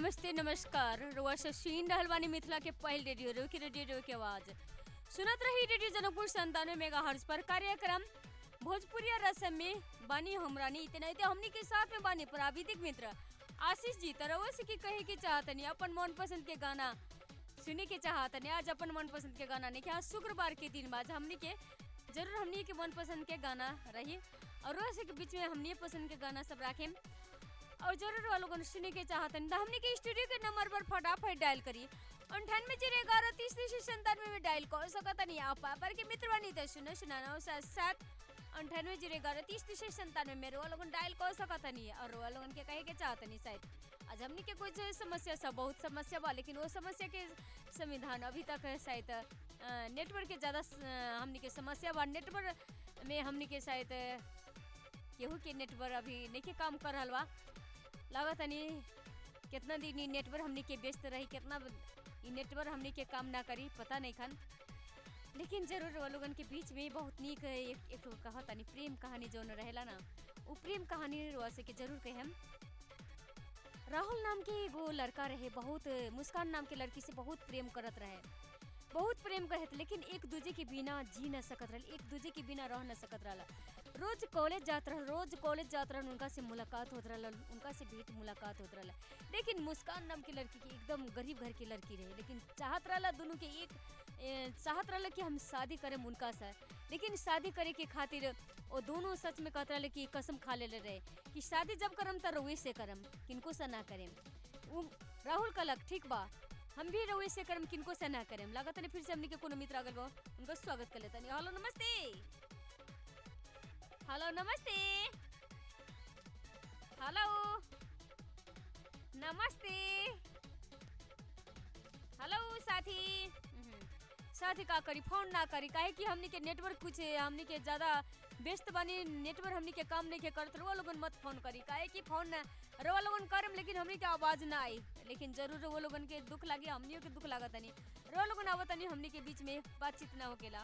नमस्ते नमस्कार रुआ से सुन रहल बानी मिथिला के पहल रेडियो रेडियो की रेडियो रेडियो के आवाज सुनत रही रेडियो जनकपुर संतानवे मेगा हर्ज पर कार्यक्रम भोजपुरिया रसम में बानी हमरानी इतना इतने हमनी के साथ में बानी प्राविधिक मित्र आशीष जी तरह से की कहे के चाहतनी अपन मन पसंद के गाना सुने के चाहतनी आज अपन मन पसंद के गाना नहीं आज शुक्रवार के दिन बाद हमनी के जरूर हमनी के मन पसंद के गाना रही और वैसे के बीच में हमनी पसंद के गाना सब रखें और जरूर वालों को सुने के चाहतन तो हमने के स्टूडियो के नंबर पर फटाफट डायल करी अंठानवे जीरो ग्यारह तीस तीस संतानवे में डायल कर सकता नहीं आप पर के मित्र बनी तो सुनो सुनाना सात सात अंठानवे जीरो ग्यारह तीस तीस संतानवे में रोआ लोगन डायल कर सकता नहीं और रोआ लोगन के कहे के चाहता नहीं शायद आज हमने के कुछ समस्या सब बहुत समस्या बा लेकिन वो समस्या के संविधान अभी तक शायद नेटवर्क के ज़्यादा हमने के समस्या बा नेटवर्क में हमने के शायद केहू के नेटवर्क अभी नहीं काम कर रहा बा लागत नहीं कितना दिन ई नेटवर्क हमने के व्यस्त रही कितना ई नेटवर्क हमने के काम ना करी पता नहीं खन लेकिन जरूर वो लोगन के बीच में बहुत नीक एक एक कहा तनी प्रेम कहानी जो रहेला ना वो प्रेम कहानी रुआ से के जरूर कहे हम राहुल नाम के एगो लड़का रहे बहुत मुस्कान नाम के लड़की से बहुत प्रेम करत रहे बहुत प्रेम करत लेकिन एक दूजे के बिना जी न सकत रहे एक दूजे के बिना रह न सकत रहा रोज कॉलेज जात रहा रोज कॉलेज जात रहा उनका से मुलाकात होत रहा उनका से भेंट मुलाकात होत रहा लेकिन मुस्कान नाम की लड़की की एकदम गरीब घर की लड़की रहे लेकिन चाहत रहा दोनों के एक ए, चाहत रहा कि हम शादी करें उनका से लेकिन शादी करे के खातिर वो दोनों सच में कहते रहे कि कसम खा ले रहे कि शादी जब करम तो रउे से करम किनको से ना करें वो राहुल कलक ठीक बा हम भी रउे से करम किनको से ना करें लागत नहीं फिर से हमने के कोनो मित्र अगल बा उनका स्वागत कर लेता नहीं हेलो नमस्ते हेलो नमस्ते हेलो नमस्ते हेलो साथी साथी का करी फोन ना करी काहे कि हमनी के नेटवर्क कुछ हमनी के ज्यादा व्यस्त बानी नेटवर्क हमनी के काम नहीं के करत रहो लोगन मत फोन करी काहे कि फोन ना रवा लोगन करम लेकिन हमनी के आवाज ना आई लेकिन जरूर वो लोगन के दुख लागी हमनियों के दुख लागत नहीं रवा लोगन आवत नहीं हमनी के बीच में बातचीत ना होकेला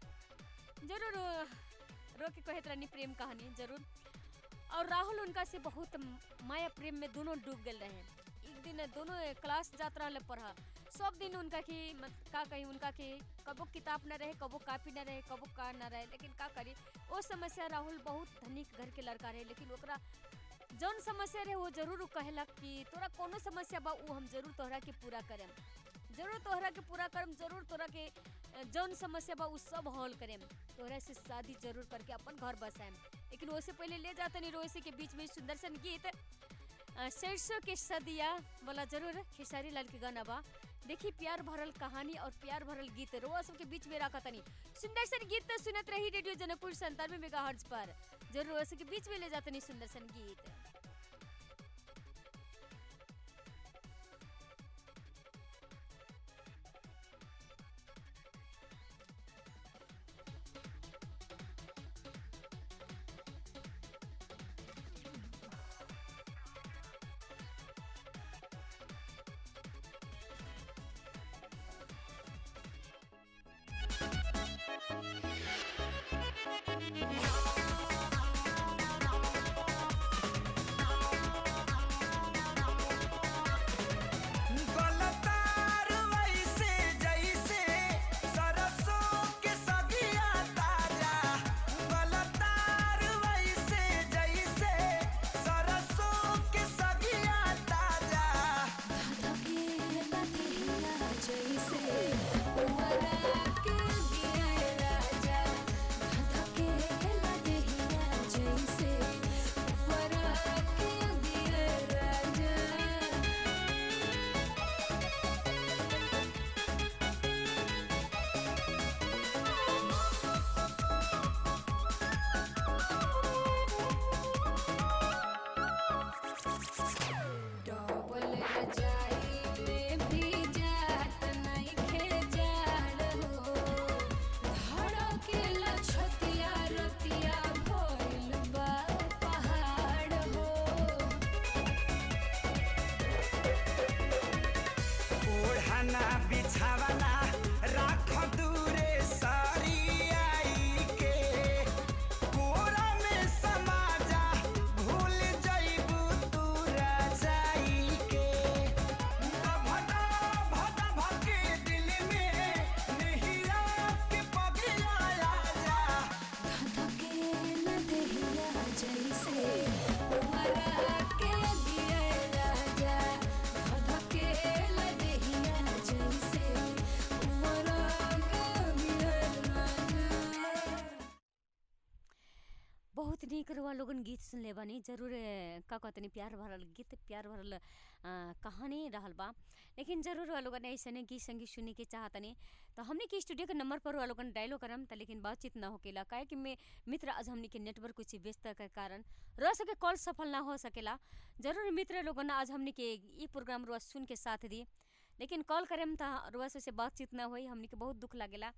जरूर रो के कहत रहनी प्रेम कहानी जरूर और राहुल उनका से बहुत माया प्रेम में दोनों डूब गए रहे एक दिन दोनों क्लास जात रहा पढ़ा सब दिन उनका की मत का कही उनका के कबो किताब न रहे कबो कॉपी न रहे कबो कार न रहे लेकिन का करी वो समस्या राहुल बहुत धनिक घर के लड़का रहे लेकिन ओकरा जौन समस्या रहे वो जरूर कहेलक कि तोरा कोनो समस्या बा वो हम जरूर तोहरा के पूरा करम जरूर तोहरा के पूरा करम जरूर तोरा के जौन समस्या बा उ सब हल करेम तोहरा से शादी जरूर करके अपन घर बसाएम लेकिन उससे पहले ले जाते नहीं रोसे के बीच में सुंदर सन गीत सरसों के सदिया वाला जरूर खेसारी लाल के गाना बा देखी प्यार भरल कहानी और प्यार भरल गीत रोआ सबके बीच में रखा तनी सुंदर सन गीत तो सुनत रही रेडियो जनकपुर संतानवे मेगा हर्ज पर जरूर के बीच में ले जाते नहीं सुंदर सन गीत जैसे बहुत नीक रहुआ लोगन गीत सुनले बानी जरूर ए, का कहतनी प्यार भरल गीत प्यार भरल अ, कहानी रहल बा लेकिन जरूर रहुआ लोगन ऐसने गीत संगीत सुने के चाहतनी तो हमने के स्टूडियो के नंबर पर रहुआ लोगन डायलो करम त लेकिन बातचीत ना होकेला काहे कि में मित्र आज हमने के नेटवर्क कुछ व्यस्त के कारण रह सके कॉल सफल ना हो सकेला जरूर मित्र लोगन आज हमने के ई प्रोग्राम रुआ सुन के साथ दी लेकिन कॉल करेम त रुआ से बातचीत ना होई हमने के बहुत दुख लागेला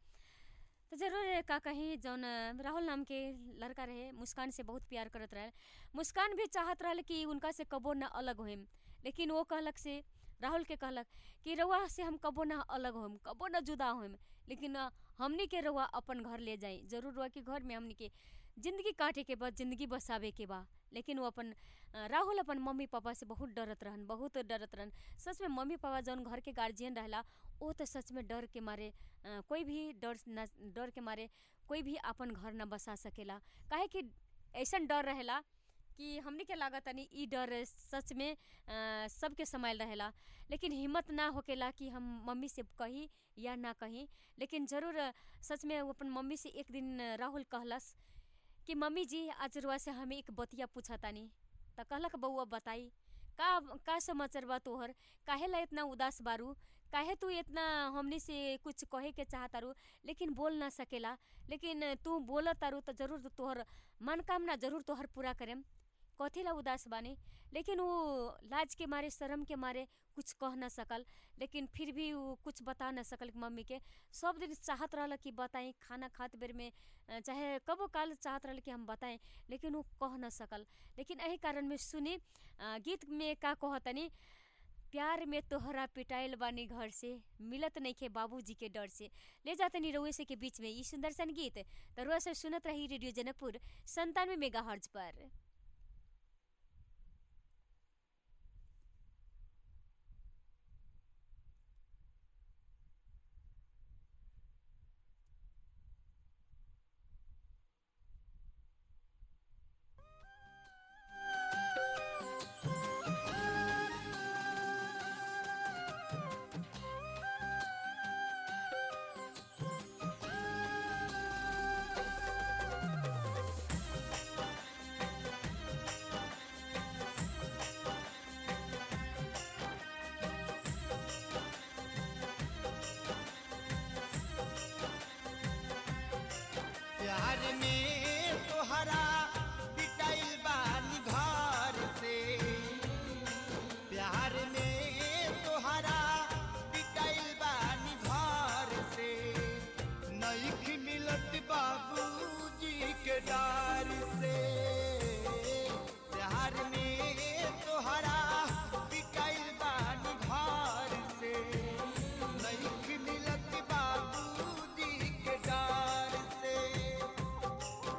तो जरूर का कहीं जौन अ, राहुल नाम के लड़का रहे मुस्कान से बहुत प्यार करत रहे मुस्कान भी चाहत रहल कि उनका से कबो ना अलग होइम लेकिन वो कहलक से राहुल के कहलक कि रउआ से हम कबो ना अलग होइम कबो ना जुदा होइम लेकिन अ, हमनी के रउआ अपन घर ले जाई जरूर रउआ के घर में हमनी के जिंदगी काटे के बाद जिंदगी बसावे के बा लेकिन वो अपन अ, राहुल अपन मम्मी पापा से बहुत डरत रहन बहुत डरत रहन सच में मम्मी पापा जौन घर के गार्जियन रहला वो तो सच में डर के मारे अ, कोई भी डर न डर के मारे कोई भी अपन घर न बसा सकेला काहे कि ऐसन डर रहेला कि हमनी के लागत तनी ई डर सच में अ, सबके समायल रहेला लेकिन हिम्मत ना होकेला कि हम मम्मी से कही या ना कही लेकिन जरूर अ, सच में वो अपन मम्मी से एक दिन अ, राहुल कहलस कि मम्मी जी आज रुआ से हमें एक बतिया पूछा तानी त कहलक बउआ बताई का का समाचार बा तोहर काहे ला इतना उदास बारू काहे तू इतना हमनी से कुछ कहे के चाहतारू लेकिन बोल ना सकेला लेकिन तू बोलत तारू तो जरूर तोहर मनोकामना जरूर तोहर पूरा करेम कथी ला उदास बानी लेकिन वो लाज के मारे शर्म के मारे कुछ कह ना सकल लेकिन फिर भी वो कुछ बता ना सकल मम्मी के सब दिन चाहत रहल कि बताई खाना खात बेर में अ, चाहे कबो काल चाहत रहल कि हम बताएं लेकिन वो कह ना सकल लेकिन यही कारण में सुनी अ, गीत में का कहतनी प्यार में तोहरा पिटाइल बानी घर से मिलत नइखे बाबूजी के डर से ले जातनी रउए से के बीच में ई सुंदर सन गीत त रुआ से सुनत रही रेडियो जनकपुर संतानवे मेगा पर प्यार में तोहरा पिटाइल बानी घर से प्यार में तोहरा पिटाइल बानी घर से नईख मिलत बाबूजी के डार से प्यार में तोहरा पिटाइल बानी घर से नईख मिलत बाबूजी के डार से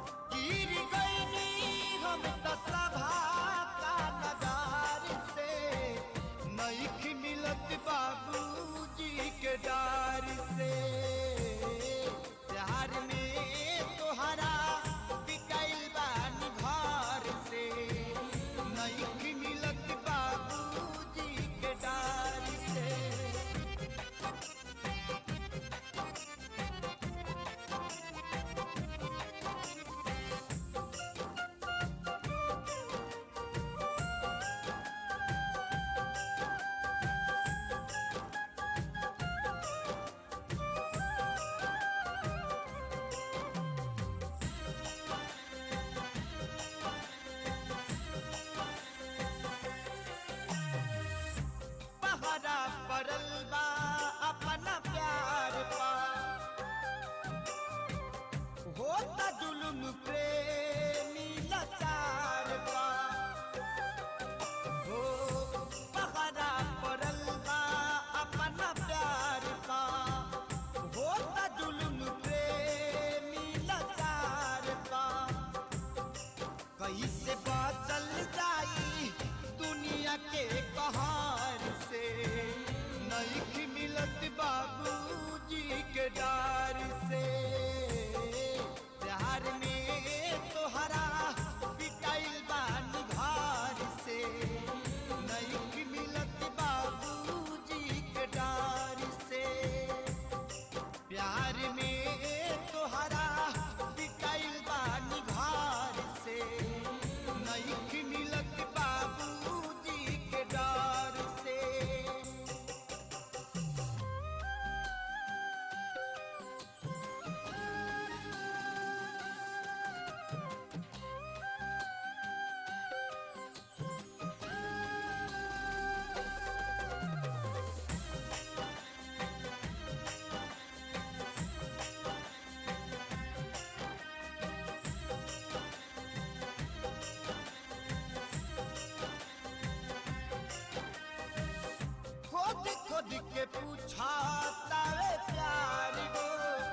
के पूछा तावे प्यार गो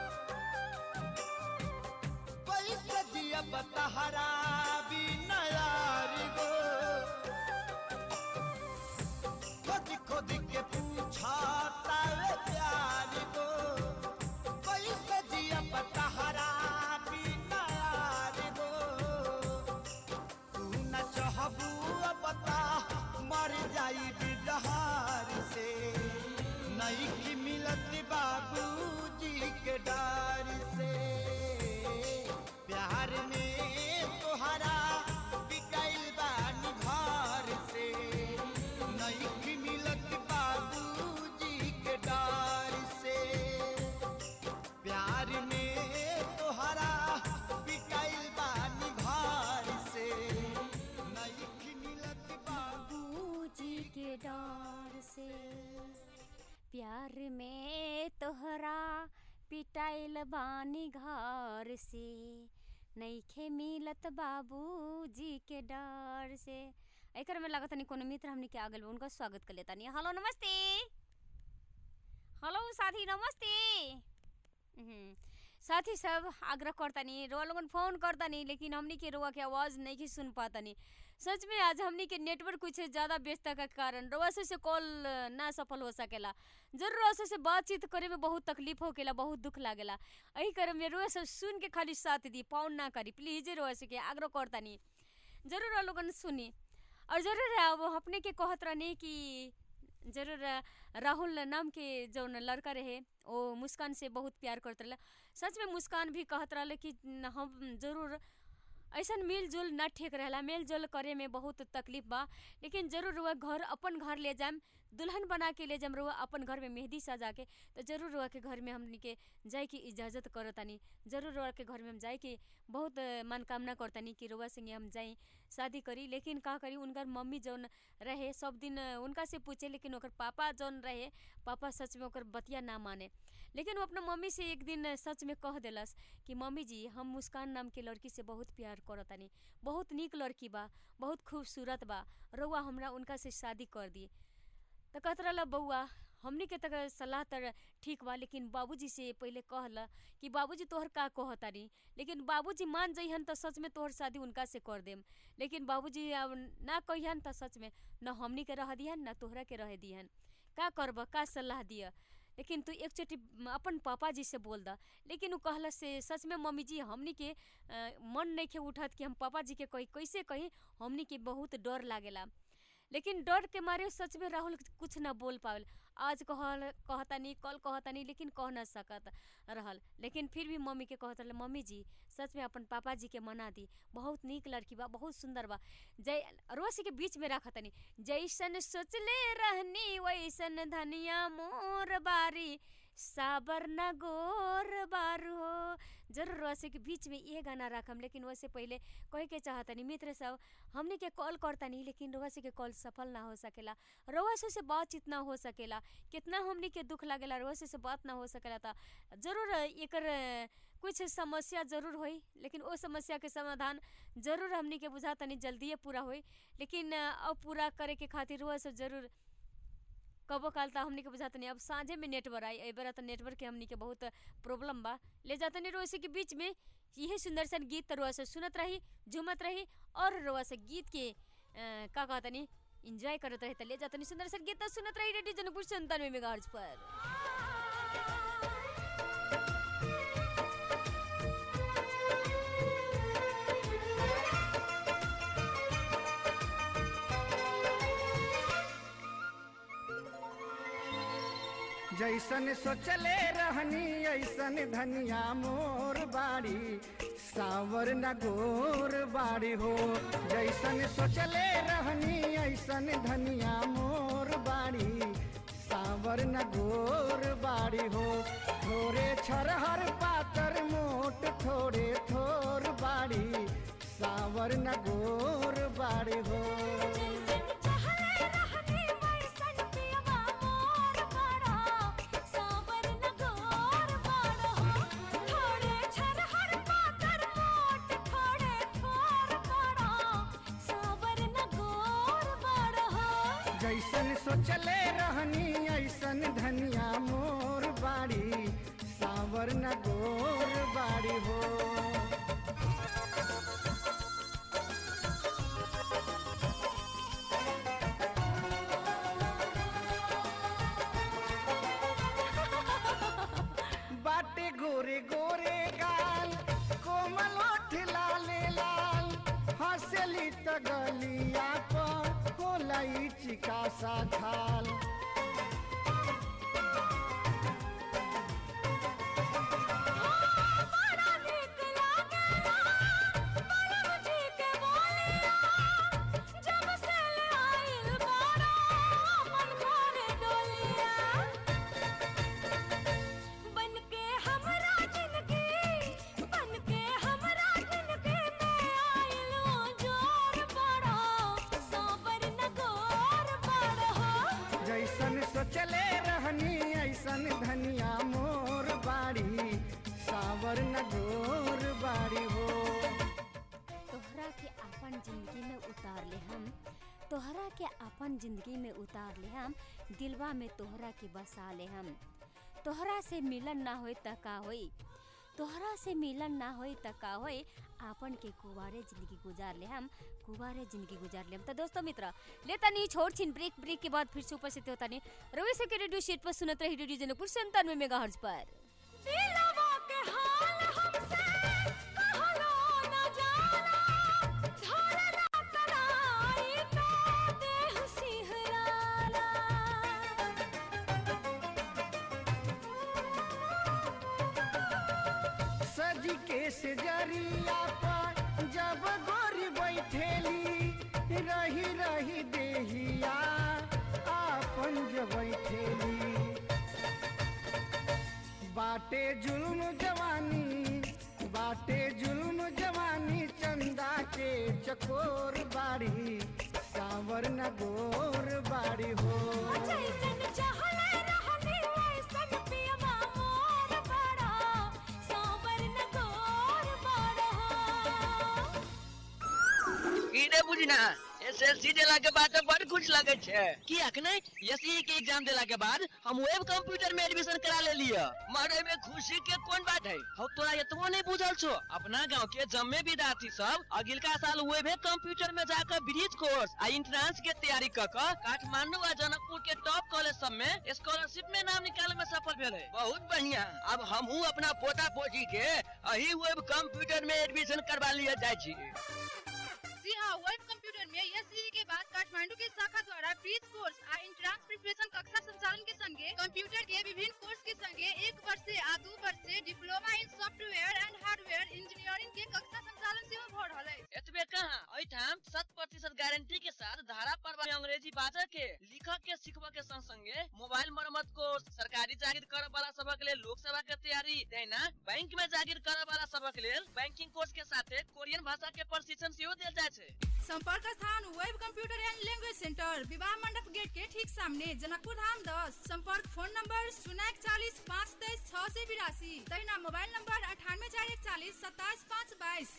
कैसे जिया बतहरा भी नयार गो खोद खोद के पूछा तावे प्यार गो कैसे जिया बतहरा भी नयार गो तू न चाहबू अब बता मर जाई बिजहार से नहीं की मिलत बाबूजी के डार से प्यार में तोहरा बिकाइल बानी घर से नहीं की मिलत बाबूजी के डार से प्यार में तोहरा बिकाइल बानी घर से नहीं की मिलत बाबू बाबूजी के डर से प्यार में तोहरा पिटाइल बानी घर से नईखे मिलत बाबूजी के डर से एकर में लगत नहीं कोनो मित्र हमने के आगल बा, उनका स्वागत कर लेता नहीं हेलो नमस्ते हेलो साथी नमस्ते हम्म, साथी सब आग्रह करतानी रोआ लोगन फोन करतानी लेकिन हमनी के रोआ के आवाज़ नहीं की सुन पातानी सच में आज हमनी के नेटवर्क कुछ ज़्यादा व्यस्तता के कारण रोआ से, से कॉल ना सफल हो सकेला जरूर रोआ से, से बातचीत करे में बहुत तकलीफ होकेला बहुत दुख लागेला एही कारण में रोआ सब सुन के खाली साथ दी पाउन ना करी प्लीज रोआ से के आग्रह करतानी जरूर रोआ लोगन सुनी और जरूर अब अपने के कहत रहनी कि जरूर राहुल नाम के जौन लड़का रहे वो मुस्कान से बहुत प्यार करत रहे सच में मुस्कान भी कहत रहे कि न, हम जरूर ऐसन मिल जुल न ठीक रहेला मेल जोल करे में बहुत तकलीफ बा लेकिन जरूर रुआ घर अपन घर ले जाम दुल्हन बना के ले जाम रुआ अपन घर में मेहंदी सजा के तो जरूर रुआ के घर में हमनी के जाए की इजाज़त करतानी जरूर रुआ के घर में हम जाए के बहुत अ, मनकामना करतानी कि रुआ संगे हम जाई शादी करी लेकिन का करी उनकर मम्मी जौन रहे सब दिन अ, उनका से पूछे लेकिन ओकर पापा जौन रहे पापा सच में ओकर बतिया ना माने लेकिन वो अपना मम्मी से एक दिन सच में कह देलस कि मम्मी जी हम मुस्कान नाम के लड़की से बहुत प्यार करतानी बहुत नीक लड़की बा बहुत खूबसूरत बा रउआ हमरा उनका से शादी कर दी तो कहत रहल बउआ हमनी के तक सलाह तर ठीक बा लेकिन बाबूजी से पहले कहला कि बाबूजी तोहर का कहतानी लेकिन बाबूजी मान जइहन तो सच में तोहर शादी उनका से कर देम लेकिन बाबूजी अब ना कहिहन तो सच में न हमनी के रह दिहन न तोहरा के रह दिहन का करब का सलाह दिया लेकिन तू एक चोटी अपन पापा जी से बोल द लेकिन उ कहला से सच में मम्मी जी हमनी के अ, मन नहीं के उठत कि हम पापा जी के कही कैसे कही हमनी के बहुत डर लागेला लेकिन डर के मारे सच में राहुल कुछ ना बोल पावल आज कहल कहतानी कल कहतानी लेकिन कह ना सकत रहल लेकिन फिर भी मम्मी के कहत रहल मम्मी जी सच में अपन पापा जी के मना दी बहुत नीक लड़की बा बहुत सुंदर बा जय रोसी के बीच में रखतनी जैसन सोचले रहनी वैसन धनिया मोर बारी साबर न गोर बारू हो जरूर रोसे के बीच में ये गाना रखम लेकिन वैसे पहले कहे के चाहतनी मित्र सब हमने के कॉल करतनी लेकिन रोसे के कॉल सफल ना हो सकेला रोसे से बातचीत ना हो सकेला कितना हमने के दुख लागेला रोसे से बात ना हो सकेला था जरूर एकर अ, कुछ समस्या जरूर होई लेकिन वो समस्या के समाधान जरूर हमनी के बुझा तनी जल्दिए पूरा होई लेकिन अ, अब पूरा करे के खातिर रोआ सब जरूर कबो काल त हमनी के बुझात नहीं अब साँझे में नेटवर्क आई ए बेरा त नेटवर्क के हमनी के बहुत प्रॉब्लम बा ले जाते नहीं रोसे के बीच में यही सुंदर सन गीत त रोआ से सुनत रही झूमत रही और रोआ से गीत के अ, का कहतनी इंजॉय करत रही त ले जातनी सुंदर सन गीत त सुनत रही रेडियो जनकपुर संतानवे मेगाहर्ट्ज पर जैसन सोचले रहनी ऐसन धनिया मोर बाड़ी सावर न गोर बाड़ी हो जैसन सोचले रहनी ऐसन धनिया मोर बाड़ी सावर न गोर बाड़ी हो थोड़े छरहर पातर मोट थोड़े थोर बाड़ी सावर न गोर बाड़ी हो जैसन सोचले रहनी ऐसन धनिया मोर बाड़ी सावर न गोर बाड़ी हो बाटे गोरे गोरे गाल कोमल ओठ लाले लाल हंसली त गलिया पर होला ई चिका सा खाल बड़ा नीक लागेला बड़ा ठीक बोलिया जब से ले आइल बारा मन करे डोलिया बनके हमरा जिंदगी बनके हमरा जिंदगी में आइलो जोर बड़ा साबर न गोर बड़ा जैसन सोचले रहनी ऐसन धनिया मोर बाड़ी सावर न गोर बाड़ी हो तोहरा के अपन जिंदगी में उतार ले हम तोहरा के अपन जिंदगी में उतार ले हम दिलवा में तोहरा के बसा ले हम तोहरा से मिलन ना होई त का होई तोहरा से मिलन ना होई त का होई आपन के कुवारे जिंदगी गुजार ले हम कुवारे जिंदगी गुजार ले हम तो दोस्तों मित्र लेता नहीं छोड़ छिन ब्रेक ब्रेक के बाद फिर से उपस्थित होता नहीं रवि से के रेडियो सेट पर सुनत रही रेडियो जनकपुर संतानवे मेगा पर दिलवा के हाल हमसे कहलो न जाला धरला कराई तो देह सिहराला सजी के से जरिया पर जब गोरी बैठेली रही रही देहिया आपन जब बैठेली बाटे जुल्म जवानी बाटे जुल्म जवानी चंदा के चकोर बाड़ी सावर न गोर बाड़ी हो जैसन चाहले रहनी वैसन पियवा मोर बड़ा सांबर न गोर बड़ा की रे बुझना एसएससी देला के बाद तो बड़ खुश लगे छे की अखने एसई के एग्जाम देला के बाद हम वेब कंप्यूटर में एडमिशन करा ले लिया मारे में खुशी के कौन बात है हम तोरा इतनो नहीं बुझल छो अपना गांव के जम्मे विद्यार्थी सब अगिलका साल वेब कंप्यूटर में जाकर ब्रिज कोर्स आ इंट्रेंस के तैयारी क क काठमांडू आ जनकपुर के टॉप कॉलेज सब में स्कॉलरशिप में नाम निकाले में सफल भेले बहुत बढ़िया अब हमहू अपना पोता पोती के अही वेब कंप्यूटर में एडमिशन करवा लिया जाय छी जी हाँ वेब कंप्यूटर में एसईई के बाद काठमांडू के शाखा द्वारा ब्रीज कोर्स आ इंट्रांस प्रिपरेशन कक्षा संचालन के संगे कंप्यूटर के विभिन्न कोर्स के संगे एक वर्ष से आ दू वर्ष से diploma in software and hardware engineering के कक्षा संचालन सेहो भ रहल है एतबे कहाँ एठाम शत प्रतिशत गारंटी के साथ धारा पर अंग्रेजी बाजा के लिखक के सिखबा के संग संगे मोबाइल मरम्मत कोर्स सरकारी जागीर करे वाला सबक लेल लोक सेवा के तैयारी देना बैंक में जागीर करे वाला सबक लेल बैंकिंग कोर्स के साथे कोरियन भाषा के प्रशिक्षण सेहो देल जाय छै संपर्क स्थान web computer and language centre विवाह मंडप गेट के ठीक सामने जनकपुर धाम दस संपर्क फोन नंबर शून्य चालीस पाँच तेईस छह सौ बिरासी तहिना मोबाइल नंबर अठानवे चार इकतालीस सत्ताईस पाँच बाईस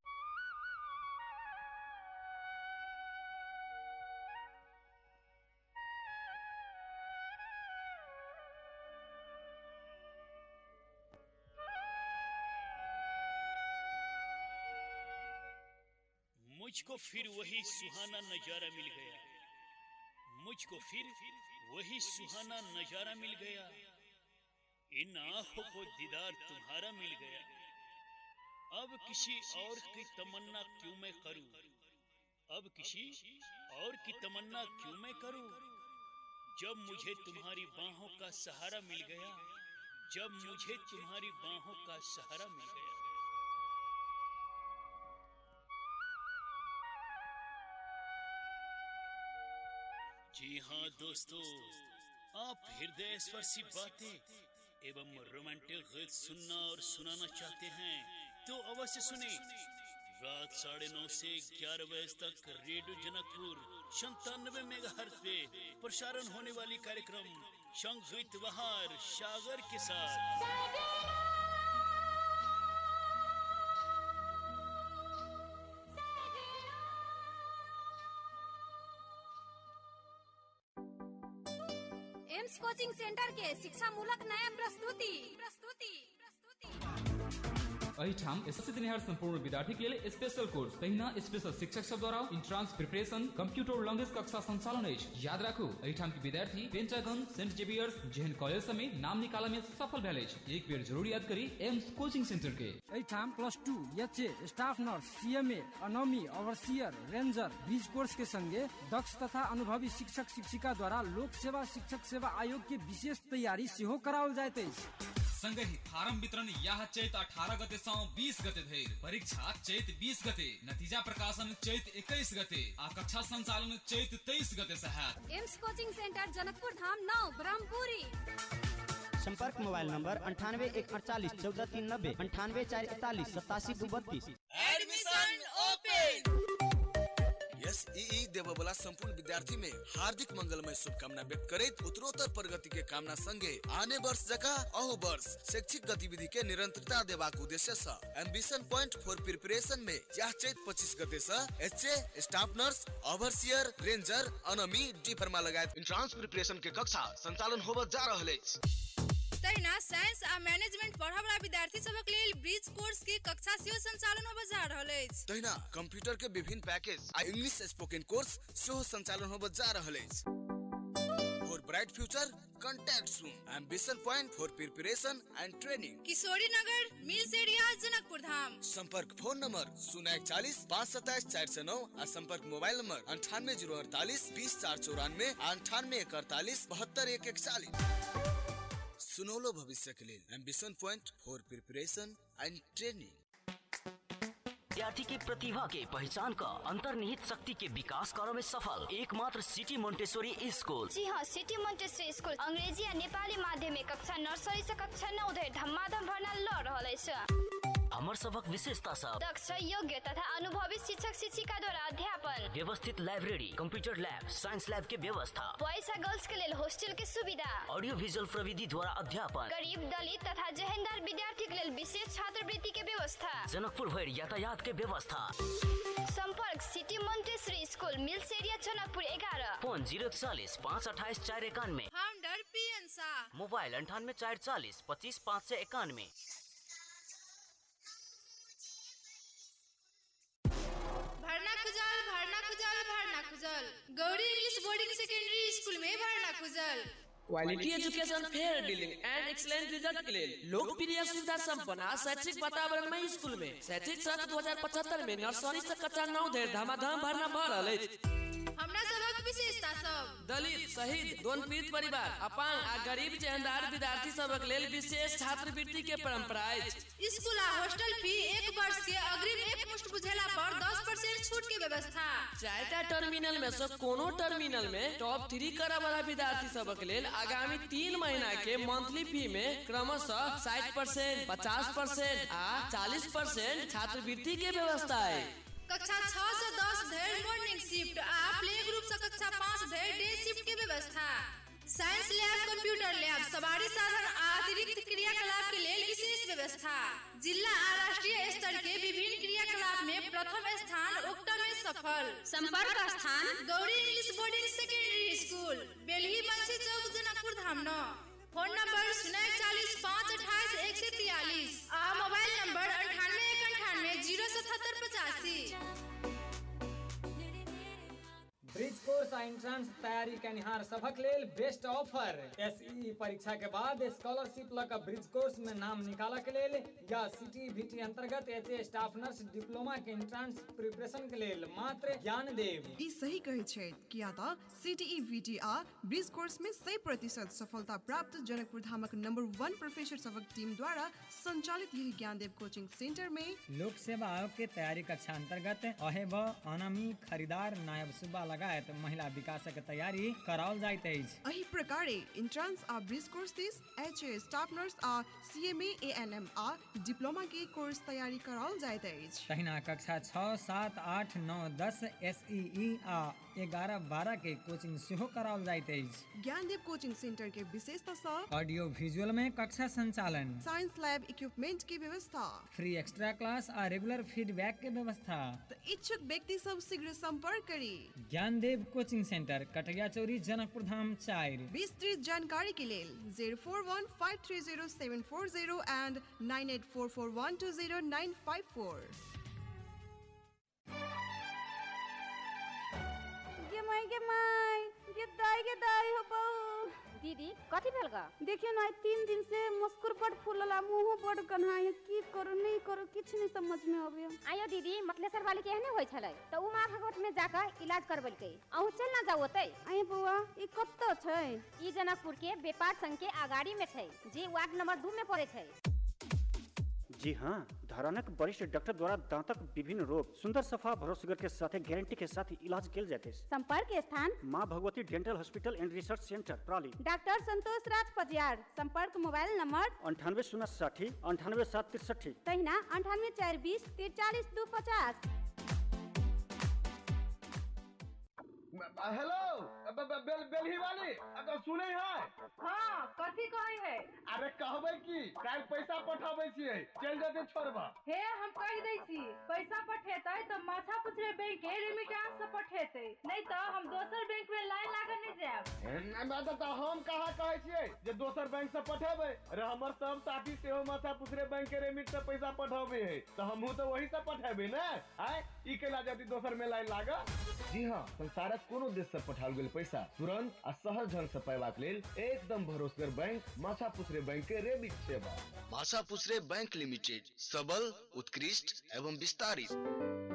मुझको फिर वही सुहाना नजारा मिल गया मुझको फिर वही सुहाना नजारा मिल गया इन आंखों को दीदार तुम्हारा मिल गया अब किसी और की तमन्ना क्यों मैं करूं अब किसी और की तमन्ना क्यों मैं करूं जब मुझे तुम्हारी बाहों का सहारा मिल गया जब मुझे तुम्हारी बाहों का सहारा मिल गया जी हाँ दोस्तों आप हृदय स्पर्शी बातें एवं रोमांटिक गीत सुनना और सुनाना चाहते हैं तो अवश्य सुने रात साढ़े नौ से ग्यारह बजे तक रेडियो जनकपुर संतानवे मेगा पे प्रसारण होने वाली कार्यक्रम संगीत बहार सागर के साथ एम्स कोचिंग सेंटर के शिक्षा मूलक नया प्रस्तुति प्रस्तुति प्रस्तुति एहिठाम एसएससी दिनिहार संपूर्ण विद्यार्थी के लेल स्पेशल कोर्स तहिना स्पेशल शिक्षक सब द्वारा इंट्रांस प्रिपरेशन कंप्यूटर लैंग्वेज कक्षा संचालन अछि याद राखू एहिठाम के विद्यार्थी पेंटागन सेंट जेवियर्स जेहन कॉलेज सब में नाम निकाला में सफल भेल अछि एक बेर जरूर याद करी एम्स कोचिंग सेंटर के एहिठाम plus two H A staff nurse CMA अनोमी ओवरसियर रेंजर बीज कोर्स के संगे दक्ष तथा अनुभवी शिक्षक शिक्षिका द्वारा लोक सेवा शिक्षक सेवा आयोग के विशेष तैयारी सेहो कराओल जाइत अछि संगहि फारम वितरण यह चैत अठारह गते सँ बीस गते धरि परीक्षा चैत बीस गते नतीजा प्रकाशन चैत इक्कीस गते आ कक्षा संचालन चैत तेईस गते से हैत Aims coaching centre Janakpur Dham नौ ब्रह्मपुरी संपर्क मोबाइल नंबर अंठानवे एक अड़तालीस चौदह तीन नब्बे अंठानवे चार इकतालीस सतासी दू बत्तीस एडमिशन ओपन एस ई देवे वाला संपूर्ण विद्यार्थी में हार्दिक मंगलमय शुभकामना व्यक्त करैत उत्तरोत्तर प्रगति के कामना संगे आने वर्ष जगह अहू वर्ष शैक्षिक गतिविधि के निरंतरता देबाक उद्देश्य से एम्बिशन पॉइंट फॉर प्रिपरेशन में यह चैत पच्चीस गते से H A staff nurse overseer ranger अनमी D pharma लगायत इंट्रांस प्रिपरेशन के कक्षा संचालन होबत जा रहल अछि तहिना साइंस आ मैनेजमेंट पढ़य वाला विद्यार्थी सबक लेल ब्रिज कोर्स के कक्षा सेहो संचालन होबय जा रहल अछि तहिना कंप्यूटर के विभिन्न पैकेज आ इंग्लिश स्पोकन कोर्स सेहो संचालन होबत जा रहल अछि for bright future contact soon ambition point for preparation and training Kishori Nagar mills area Janakpur धाम संपर्क फोन नंबर शून्य इकचालीस पाँच सत्ताईस चार सौ नौ आ संपर्क मोबाइल नंबर अंठानवे जीरो अड़तालीस बीस चार चौरानवे अंठानवे एक अड़तालीस बहत्तर एक इकचालीस सुनौलो भविष्य के लिए ambition point for preparation and training विद्यार्थी की प्रतिभा के पहचान का अंतर्निहित शक्ति के विकास करो में सफल एकमात्र सिटी मोन्टेश्वरी स्कूल जी हाँ सिटी मोन्टेसरी स्कूल अंग्रेजी आ नेपाली माध्यम में कक्षा नर्सरी से कक्षा नौ धरि धमाधम भर्ना ल रहल अछि हमर सबक विशेषता सब दक्ष योग्य तथा अनुभवी शिक्षक शिक्षिका द्वारा अध्यापन व्यवस्थित library computer lab science lab के व्यवस्था बॉयज आ गर्ल्स के लेल हॉस्टल के सुविधा ऑडियो विजुअल प्रविधि द्वारा अध्यापन गरीब दलित तथा जहेंदार विद्यार्थी के लेल विशेष छात्रवृत्ति के व्यवस्था जनकपुर भर यातायात के व्यवस्था संपर्क city Montessori school mills area Janakpur एघारह फोन जीरो चालीस पाँच अट्ठाईस चार इक्यानवे founder P N Shah mobile अंठानवे चार चालीस पच्चीस पाँच सौ इक्यानवे भरना खुजल भरना खुजल भरना खुजल Gauri English boarding secondary school में भरना खुजल quality education fair dealing and excellent result के लिए लोकप्रिय सुविधा संपन्न आ शैक्षिक वातावरण में स्कूल में शैक्षिक सत्र दो हजार पचहत्तर में नर्सरी से कक्षा नौ धरि धमाधम भरना भर रहल अछि हमरा सबक विशेषता सब दलित शहीद दोन पीड़ित परिवार अपांग आ गरीब जेहनदार विद्यार्थी सबक लेल विशेष छात्रवृत्ति के परंपरा अछि स्कूल आ हॉस्टल फी एक वर्ष के अग्रिम एक मुश्त बुझेला पर दस परसेंट छूट के व्यवस्था चारिटा टर्मिनल में से कोनो टर्मिनल में टॉप थ्री करऽ वाला विद्यार्थी सबक लेल आगामी तीन महीना के मंथली फी में क्रमशः साठ परसेंट पचास परसेंट आ चालीस परसेंट छात्रवृत्ति के व्यवस्था है कक्षा छह से दस धरि मॉर्निंग शिफ्ट आ प्ले ग्रुप से कक्षा पाँच धरि डे शिफ्ट के व्यवस्था साइंस लैब कंप्यूटर लैब सवारी साधन आ अतिरिक्त क्रियाकलाप के लेल विशेष व्यवस्था जिला आ राष्ट्रीय स्तर के विभिन्न क्रियाकलाप में प्रथम स्थान उक्त में सफल संपर्क स्थान Gauri English boarding secondary school Belhi Bansi Chowk Janakpur Dham नौ फोन नंबर शून्य चालीस पाँच अट्ठाईस एक सौ तिरालीस आ मोबाइल नंबर अंठानवे एक अंठानवे जीरो सतहत्तर पचासी ब्रिज कोर्स आ एंट्रांस तैयारी कनिहार सभक लेल बेस्ट ऑफर एसई परीक्षा के बाद स्कॉलरशिप लऽ कऽ ब्रिज कोर्स में नाम निकालऽ के लेल या सिटी बीटी अंतर्गत H A staff nurse diploma के एंट्रांस प्रिपरेशन के लेल मात्र ज्ञान देव ई सही कहै छै किया तऽ सीटीई वीटी आ ब्रिज कोर्स में 100 प्रतिशत सफलता प्राप्त जनकपुर धामक नंबर वन प्रोफेसर सभक टीम द्वारा संचालित यही ज्ञानदेव कोचिंग सेंटर में लोक सेवा आयोग के तैयारी कक्षा अंतर्गत अहेब अनामी खरीदार नायब सुब्बा लगायत महिला विकासक तैयारी कराओल जाइत अछि एही प्रकारे इंट्रांस आ ब्रिज कोर्स दिस एच ए स्टाफ नर्स आ सीएमए एएनएम आ डिप्लोमा के कोर्स तैयारी कराओल जाइत अछि तहिना कक्षा छओ सात आठ नओ दस एस ई आ ग्यारह बारह के कोचिंग सेहो कराओल जाइत अछि ज्ञानदेव कोचिंग सेंटर के विशेषता सा ऑडियो विजुअल में कक्षा संचालन साइंस लैब इक्विपमेंट की व्यवस्था फ्री एक्स्ट्रा क्लास आ रेगुलर फीडबैक के व्यवस्था तो इच्छुक व्यक्ति सब शीघ्र संपर्क करी ज्ञानदेव कोचिंग सेंटर कटैया चौरी जनकपुर धाम चार विस्तृत जानकारी के लेल zero four one five three zero seven four zero and nine eight four four one two zero nine five four गे माई गे माई गे दाई गे दाई हो बहू दीदी कथी भेल गा देखियो ना तीन दिन से मस्कुर बड़ फूलला मुंह बड़ कन्हाई की करू नहीं करू किछ नहीं समझ में आवे आयो दीदी मतलेसर वाली के एहने होय छलै त उ माँ भगवत में जाकर इलाज करबलकै अहू चल ना जाओ ओतै आए बउआ ई कत्तो छै ई जनकपुर के व्यापार संघ के अगाड़ी में छै जे वार्ड नंबर 2 में पड़े छै जी हाँ धरानक वरिष्ठ डॉक्टर द्वारा दांतक विभिन्न रोग सुंदर सफा भरोसेगर के साथ गारंटी के साथ इलाज किया जाते हैं संपर्क स्थान माँ Bhagwati dental hospital and research centre प्राली डॉक्टर संतोष राज पटियार संपर्क मोबाइल नंबर अंठानवे शून्य साठी अंठानवे सात तिरसठी तहिना अंठानवे चार बीस तिरचालीस दू पचास हेलो बेल बेलही वाली अगर सुने है हाँ कथी कहे है अरे कहबै की काल पैसा पठाबै छियै चल जते छोड़बा हे हम कह दै छी पैसा पठेतै तो माछा पुछरे बैंक के रेमिटेंस से पठेतै नहीं तो हम दोसर बैंक में लाइन लागल नहीं जाएब मैं तो हम कहा कहै छियै जे दोसर बैंक से पठेबै अरे हमर सब साथी सेहो माछा पुछरे बैंक के रेमिट से पैसा पठाबै है तो हमहू तो वही से पठेबै ने आय ई केला जति दोसर में लाइन लागल जी हाँ संसारक कोनो देश से पठाओल गेल पैसा तुरंत आ सहज ढंग से पैबाक लेल एकदम भरोसेगर बैंक माछा पुछरे बैंक के रेमिट सेवा भाषा पुसरे बैंक लिमिटेड सबल उत्कृष्ट एवं विस्तारित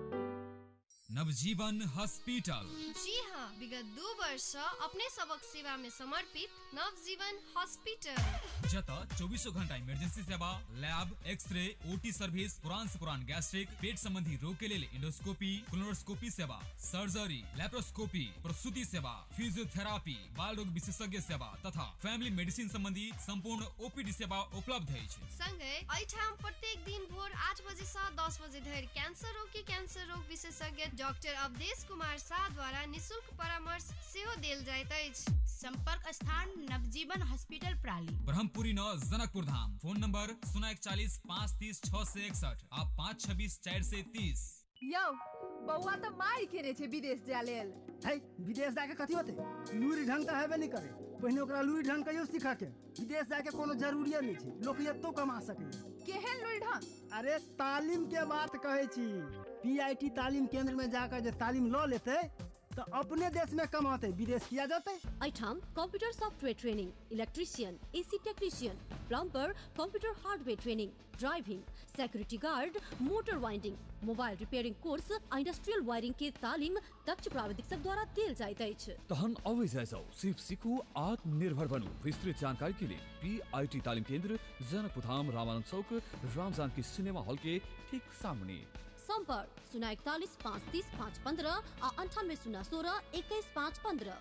नवजीवन हॉस्पिटल जी हाँ विगत दू वर्ष सँ अपने सबक सेवा में समर्पित नवजीवन हॉस्पिटल जत चौबीसों घंटा इमरजेंसी सेवा लैब एक्सरे ओटी सर्विस पुरान से पुरान गैस्ट्रिक पेट संबंधी रोग के लिए इंडोस्कोपी क्लोनोस्कोपी सेवा सर्जरी लेप्रोस्कोपी प्रसूति सेवा फिजियोथेरापी बाल रोग विशेषज्ञ सेवा तथा फैमिली मेडिसिन संबंधी संपूर्ण ओपीडी सेवा उपलब्ध अछि संगे एहिठाम प्रत्येक दिन भोर आठ बजे से दस बजे धरि कैंसर रोग के कैंसर रोग विशेषज्ञ डॉक्टर अवधेश कुमार शाह द्वारा निशुल्क परामर्श सेहो देल जाइत अछि संपर्क स्थान नवजीवन हॉस्पिटल प्राली ब्रह्मपुरी नौ जनकपुर धाम फोन नंबर शून्य इकचालीस पाँच तीस छह से इकसठ आ पाँच छब्बीस चार से तीस यौ बौआ तो मार केने छै विदेश जाय लेल है विदेश जाके कथी होते लूरी ढंग तो हेबे नहीं करे पहिने ओकरा लूरी ढंग कहियो सीखा के विदेश जाके कोनो जरूरिये नहीं छै लोक एतो कमा सकै केहन लूरी ढंग अरे तालीम के बात कहै छी पीआईटी तालीम केंद्र में जाकर जे तालीम लऽ लेतै तो अपने देश में कमाते विदेश किया जाते एठाम computer software training electrician AC technician plumber computer hardware training driving security guard motor winding mobile repairing course आ इंडस्ट्रियल वायरिंग के तालीम दक्ष प्राविधिक सब द्वारा देल जाइत अछि तहन अवश्य जाय जाओ सिर्फ सीखू आत्मनिर्भर बनू विस्तृत जानकारी के लिए पी आई टी तालीम केंद्र जनकपुर धाम रामानंद चौक रामजान की सिनेमा हॉल के ठीक सामने संपर्क शून्य इकतालीस पाँच तीस पाँच पंद्रह आ अंठानवे शून्य सोलह इक्कीस पाँच पंद्रह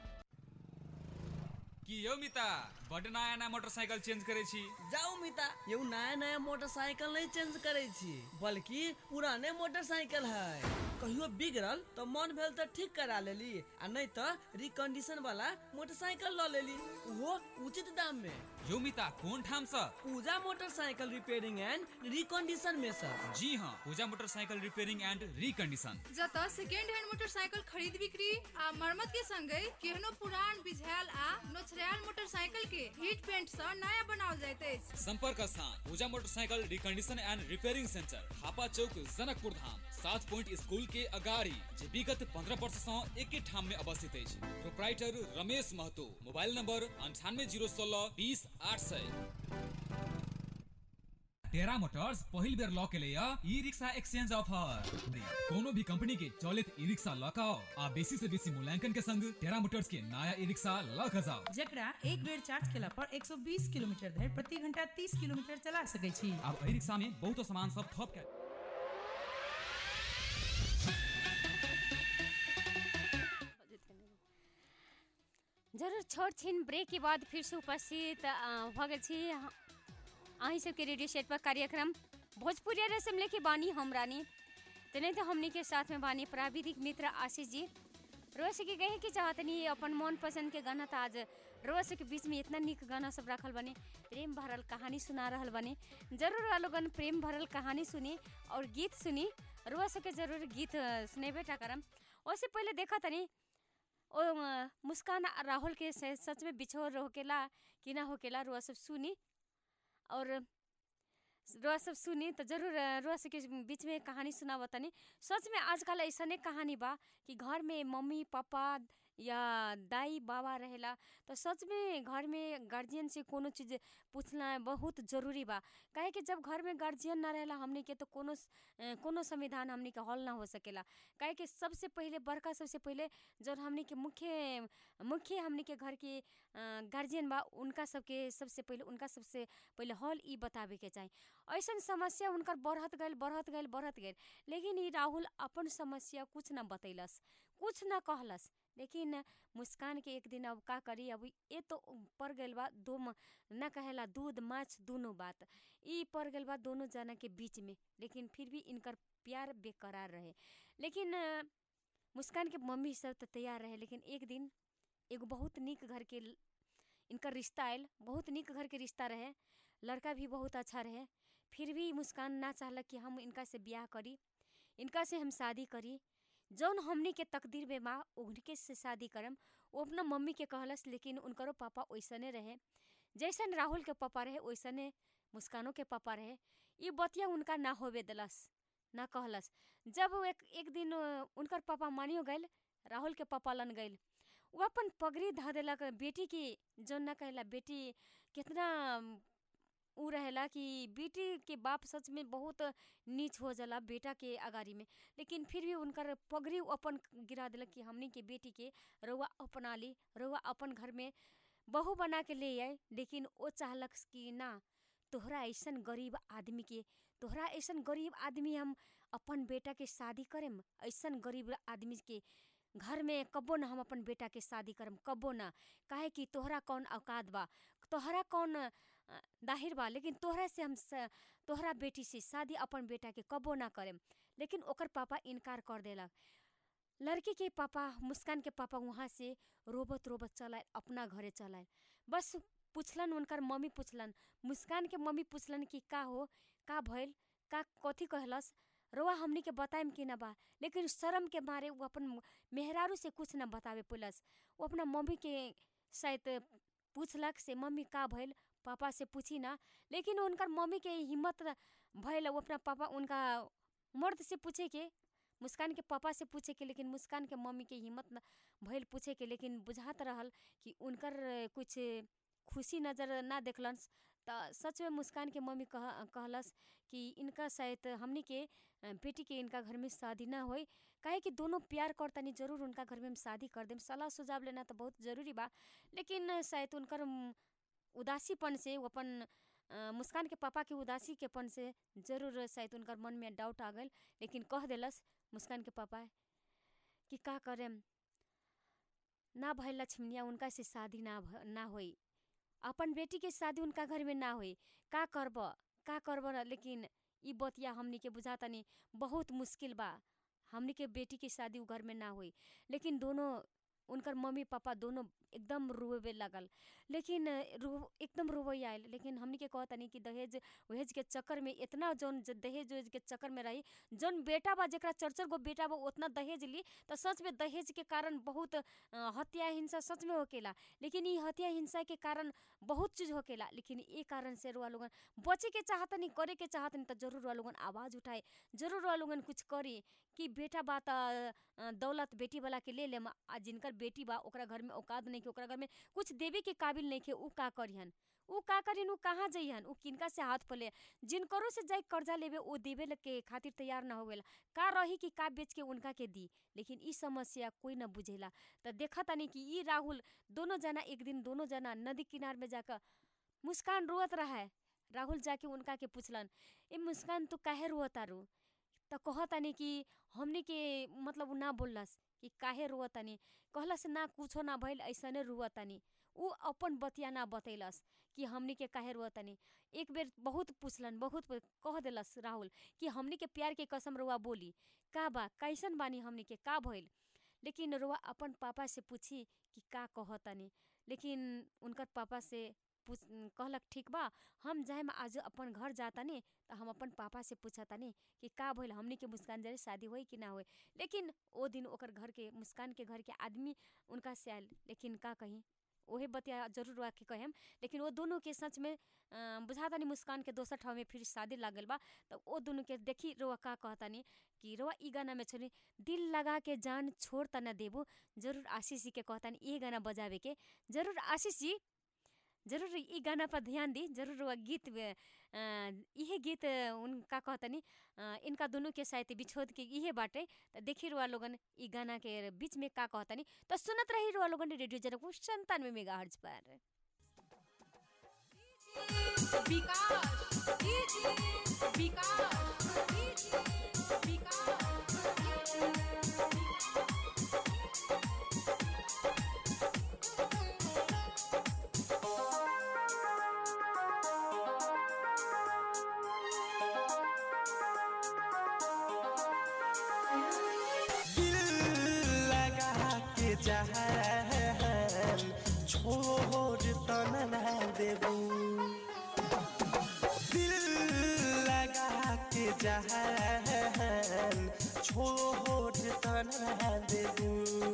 की यौ मिता बड नया नया मोटरसाइकिल चेंज करे छी जाऊ मिता यौ नया नया मोटरसाइकिल नहीं चेंज करे छी बल्कि पुराने मोटरसाइकिल है कहियो बिगड़ल तो मन भेल तो ठीक करा लेली आ नहीं तो रिकंडीशन वाला मोटरसाइकिल ल लेली वो उचित दाम में यौ मिता कोन ठाम से Puja motorcycle repairing and recondition में सर जी हाँ Puja motorcycle repairing and recondition जत सेकेंड हैंड मोटरसाइकिल खरीद बिक्री आ मरम्मत के संगे केहनो पुरान बिझायल आ नोचरायल मोटरसाइकिल के हीट पेंट से नया बनाओल जाइत अछि संपर्क स्थान Puja motorcycle recondition and repairing centre Hapa Chowk Janakpur Dham सात पॉइंट स्कूल के अगाड़ी जे विगत पंद्रह वर्ष से एक ठाम में अवस्थित अछि proprietor Ramesh Mahato mobile number अंठानवे जीरो सोलह बीस आठ सौ टेरा मोटर्स पहिल बेर लॉ के लिए ई रिक्शा एक्सचेंज ऑफर कोनो भी कंपनी के चलित ई रिक्शा लॉ आओ आ बेसी से बेसी मूल्यांकन के संग टेरा मोटर्स के नया ई रिक्शा लॉ जाओ जकरा एक बेर चार्ज केला पर 120 किलोमीटर धरि प्रति घंटा 30 किलोमीटर चला सकै छी अब ई रिक्शा में बहुत सामान सब थप के जरूर छोट छीन ब्रेक के बाद फिर से उपस्थित अ, भऽ गेल छी अहीं सबके रेडियो सेट पर कार्यक्रम भोजपुरिया रसम लेके बानी हम रानी तेनाहिते हमनी के साथ में बानी प्राविधिक मित्र आशीष जी रोज के कहे कि चाहतनी अपन मन पसंद के गाना था आज रोज के बीच में इतना निक गाना सब रखल बने प्रेम भरल कहानी सुना रहल बने जरूर वालों गन प्रेम भरल कहानी सुनी और गीत सुनी रोज के जरूर गीत अ, सुनेबे टा करम उससे पहले देखा तनी ओ अ, मुस्कान आ राहुल के से- सच में बिछोर होकेला कि ना होकेला रुआ सब सुनी और रुआ सब सुनी तो जरूर अ, रुआ सब के बीच में कहानी सुनावा तनी सच में आजकल ऐसने कहानी बा कि घर में मम्मी पापा या दाई बाबा रहेला तो सच में घर में गार्जियन से कोनो चीज़ पूछना बहुत जरूरी बा काहे कि जब घर में गार्जियन ना रहेला हमनी के तो कोनो स- अ, कोनो संविधान हमनी के हल ना हो सकेला काहे कि सबसे पहले बड़का सबसे पहले जब हमनी के मुख्य मुख्य हमनी के घर के गार्जियन बा उनका सबके सबसे पहले उनका सबसे पहले हल ई बतावे के चाही ऐसन समस्या उनकर बढ़त गइल बढ़त गइल बढ़त गइल लेकिन ई राहुल अपन समस्या कुछ ना बतैलस कुछ ना कहलस लेकिन मुस्कान के एक दिन अब का करी अब ये तो पड़ गइल बा दो म- ना कहेला दूध माछ दोनों बात ई पड़ गइल बा दोनों जना के बीच में लेकिन फिर भी इनकर प्यार बेकरार रहे लेकिन अ, मुस्कान के मम्मी सब तो तैयार रहे लेकिन एक दिन एगो बहुत निक घर के ल- इनकर रिश्ता आयल बहुत निक घर के रिश्ता रहे लड़का भी बहुत अच्छा रहे फिर भी मुस्कान ना चाहलक कि हम इनका से ब्याह करी इनका से हम शादी करी जौन हमनी के तकदीर में बा उनके से शादी करम वो अपना मम्मी के कहलस लेकिन उनकरो पापा वैसने रहे जैसन राहुल के पापा रहे वैसने मुस्कानों के पापा रहे ये बतिया उनका ना होवे दिलस ना कहलस जब वो एक एक दिन अ, उनकर पापा मानियो गइल राहुल के पापा लन गइल वो अपन पगड़ी ध देलक बेटी की जौन ना कहला बेटी कितना अम, उ रहेला कि बेटी के बाप सच में बहुत नीच हो जाला बेटा के अगाड़ी में लेकिन फिर भी उनकर पगड़ी उ अपन गिरा देलक कि हमनी के बेटी के रउआ अपना ली रउआ अपन घर में बहू बना के ले आए लेकिन वो चाहलक कि ना तोहरा ऐसन गरीब आदमी के तोहरा ऐसन गरीब आदमी हम अपन बेटा के शादी करेम ऐसन गरीब आदमी के घर में कबो ना हम अपन बेटा के शादी करम कबो ना काहे कि तोहरा कौन औकात बा तोहरा कौन अ, दाहिर बा लेकिन तोहरा से हम स- तोहरा बेटी से शादी अपन बेटा के कबो ना करेम लेकिन ओकर पापा इनकार कर देलक लड़की के पापा मुस्कान के पापा वहाँ से रोबत रोबत चलाए अपना घरे चलाए बस पुछलन उनकर मम्मी पुछलन मुस्कान के मम्मी पुछलन कि का हो का भइल का कथी कहलस रउआ हमनी के बताएम कि ना बा लेकिन शर्म के मारे वो अपन मेहरारू से कुछ ना बतावे पुलस वो अपना मम्मी के शायद पूछलक से मम्मी का भइल पापा से पूछी ना लेकिन उनकर मम्मी के हिम्मत भइल वो अपना पापा उनका मर्द से पूछे के मुस्कान के पापा से पूछे के लेकिन मुस्कान के मम्मी के हिम्मत न भइल पूछे के लेकिन बुझात रहल कि उनकर कुछ खुशी नज़र ना देखलन त सच में मुस्कान के मम्मी कह कहलस कि इनका शायद हमनी के अ, बेटी के इनका घर में शादी ना होई काहे कि दोनों प्यार करतनी जरूर उनका घर में हम शादी कर देम सलाह सुझाव लेना तो बहुत ज़रूरी बा लेकिन शायद उनकर उम, उदासीपन से वो अपन अ, मुस्कान के पापा के उदासी के पन से जरूर शायद उनकर मन में डाउट आ गइल लेकिन कह देलस मुस्कान के पापा कि का करेम ना भइल लक्ष्मणिया उनका से शादी ना भ ना होई अपन बेटी के शादी उनका घर में ना होई का करब का करब र लेकिन ई बतिया हमनी के बुझातनी बहुत मुश्किल बा हमनी के बेटी की शादी उ घर में ना होई लेकिन दोनों उनकर मम्मी पापा दोनों एकदम रोवे लगल लेकिन रो एकदम रोवे आयल लेकिन हमनी के कहतनी कि दहेज वहेज के चक्कर में इतना जौन ज- दहेज वहेज के चक्कर में रही जौन बेटा बा जेकरा चार चार गो बेटा बा उतना दहेज ली तो सच में दहेज के कारण बहुत अ, हत्या हिंसा सच में होकेला लेकिन ई हत्या हिंसा के कारण बहुत चीज होकेला लेकिन ये कारण से रुआ लोगन बचे के चाहतनी करे के चाहतनी तो जरूर रुआ लोगन आवाज़ उठाए जरूर रुआ लोगन कुछ करी कि बेटा बा त अ, दौलत बेटी वाला के ले लेम आ जिनकर बेटी बा ओकरा घर में औकात नहीं के ओकरा घर में कुछ देवे के काबिल नहीं के उ का करिहन उ का करिहन उ कहाँ जइहन उ किनका से हाथ फले जिनकरो से जाई कर्जा लेवे ओ देवे ल- के खातिर तैयार ना होवेला का रही कि का बेच के उनका के दी लेकिन ई समस्या कोई ना बुझेला त देखा तानी कि ई राहुल दोनों जना एक दिन दोनों जना नदी किनार में जाकर मुस्कान रोवत रहा है राहुल जाके उनका के पूछलन ए मुस्कान तू काहे रोवतारू त कहतानी कि हमनी के मतलब उ ना बोललस कि काहे रोवतानी कहलस ना कुछो ना भइल ऐसने रोवतानी उ अपन बतिया ना बतैलस कि हमनी के काहे रोवतानी एक बेर बहुत पूछलन बहुत पू- कह देलस राहुल कि हमनी के प्यार के कसम रुआ बोली का बा कैसन बानी हमनी के का भइल लेकिन रुआ अपन पापा से पूछी कि का कहतनी लेकिन उनकर पापा से पूछ कहलक ठीक बा हम जाए आज अपन घर जातानी तो हम अपन पापा से पूछतानी कि का भइल हमनी के मुस्कान जरे शादी होई कि ना होई लेकिन ओ दिन ओकर घर के मुस्कान के घर के आदमी उनका से आयल लेकिन का कही ओहे बतिया जरूर रहा के कहेम लेकिन वो दोनों के सच में बुझातानी मुस्कान के दोसर ठाव में फिर शादी लागल बा तो वो दोनों के देखी रोआ का कहतानी कि रोआ ई गाना में छोड़ी दिल लगा के जान छोड़ त न देबू जरूर आशीष जी के कहतानी ये गाना बजावे के जरूर आशीष जी जरूर ई गाना पर ध्यान दी जरूर वह गीत इहे गीत उनका कहतनी इनका दोनों के साथ बिछोद के इहे बाटे तो देखी रुआ लोगन ई गाना के बीच में का कहतनी तो सुनत रही रुआ लोगन रेडियो जनकपुर संतानवे मेगा हर्ज पर विकास विकास जहान छोड़ तन ना देबू दिल लगा के जहान छोड़ तन ना देबू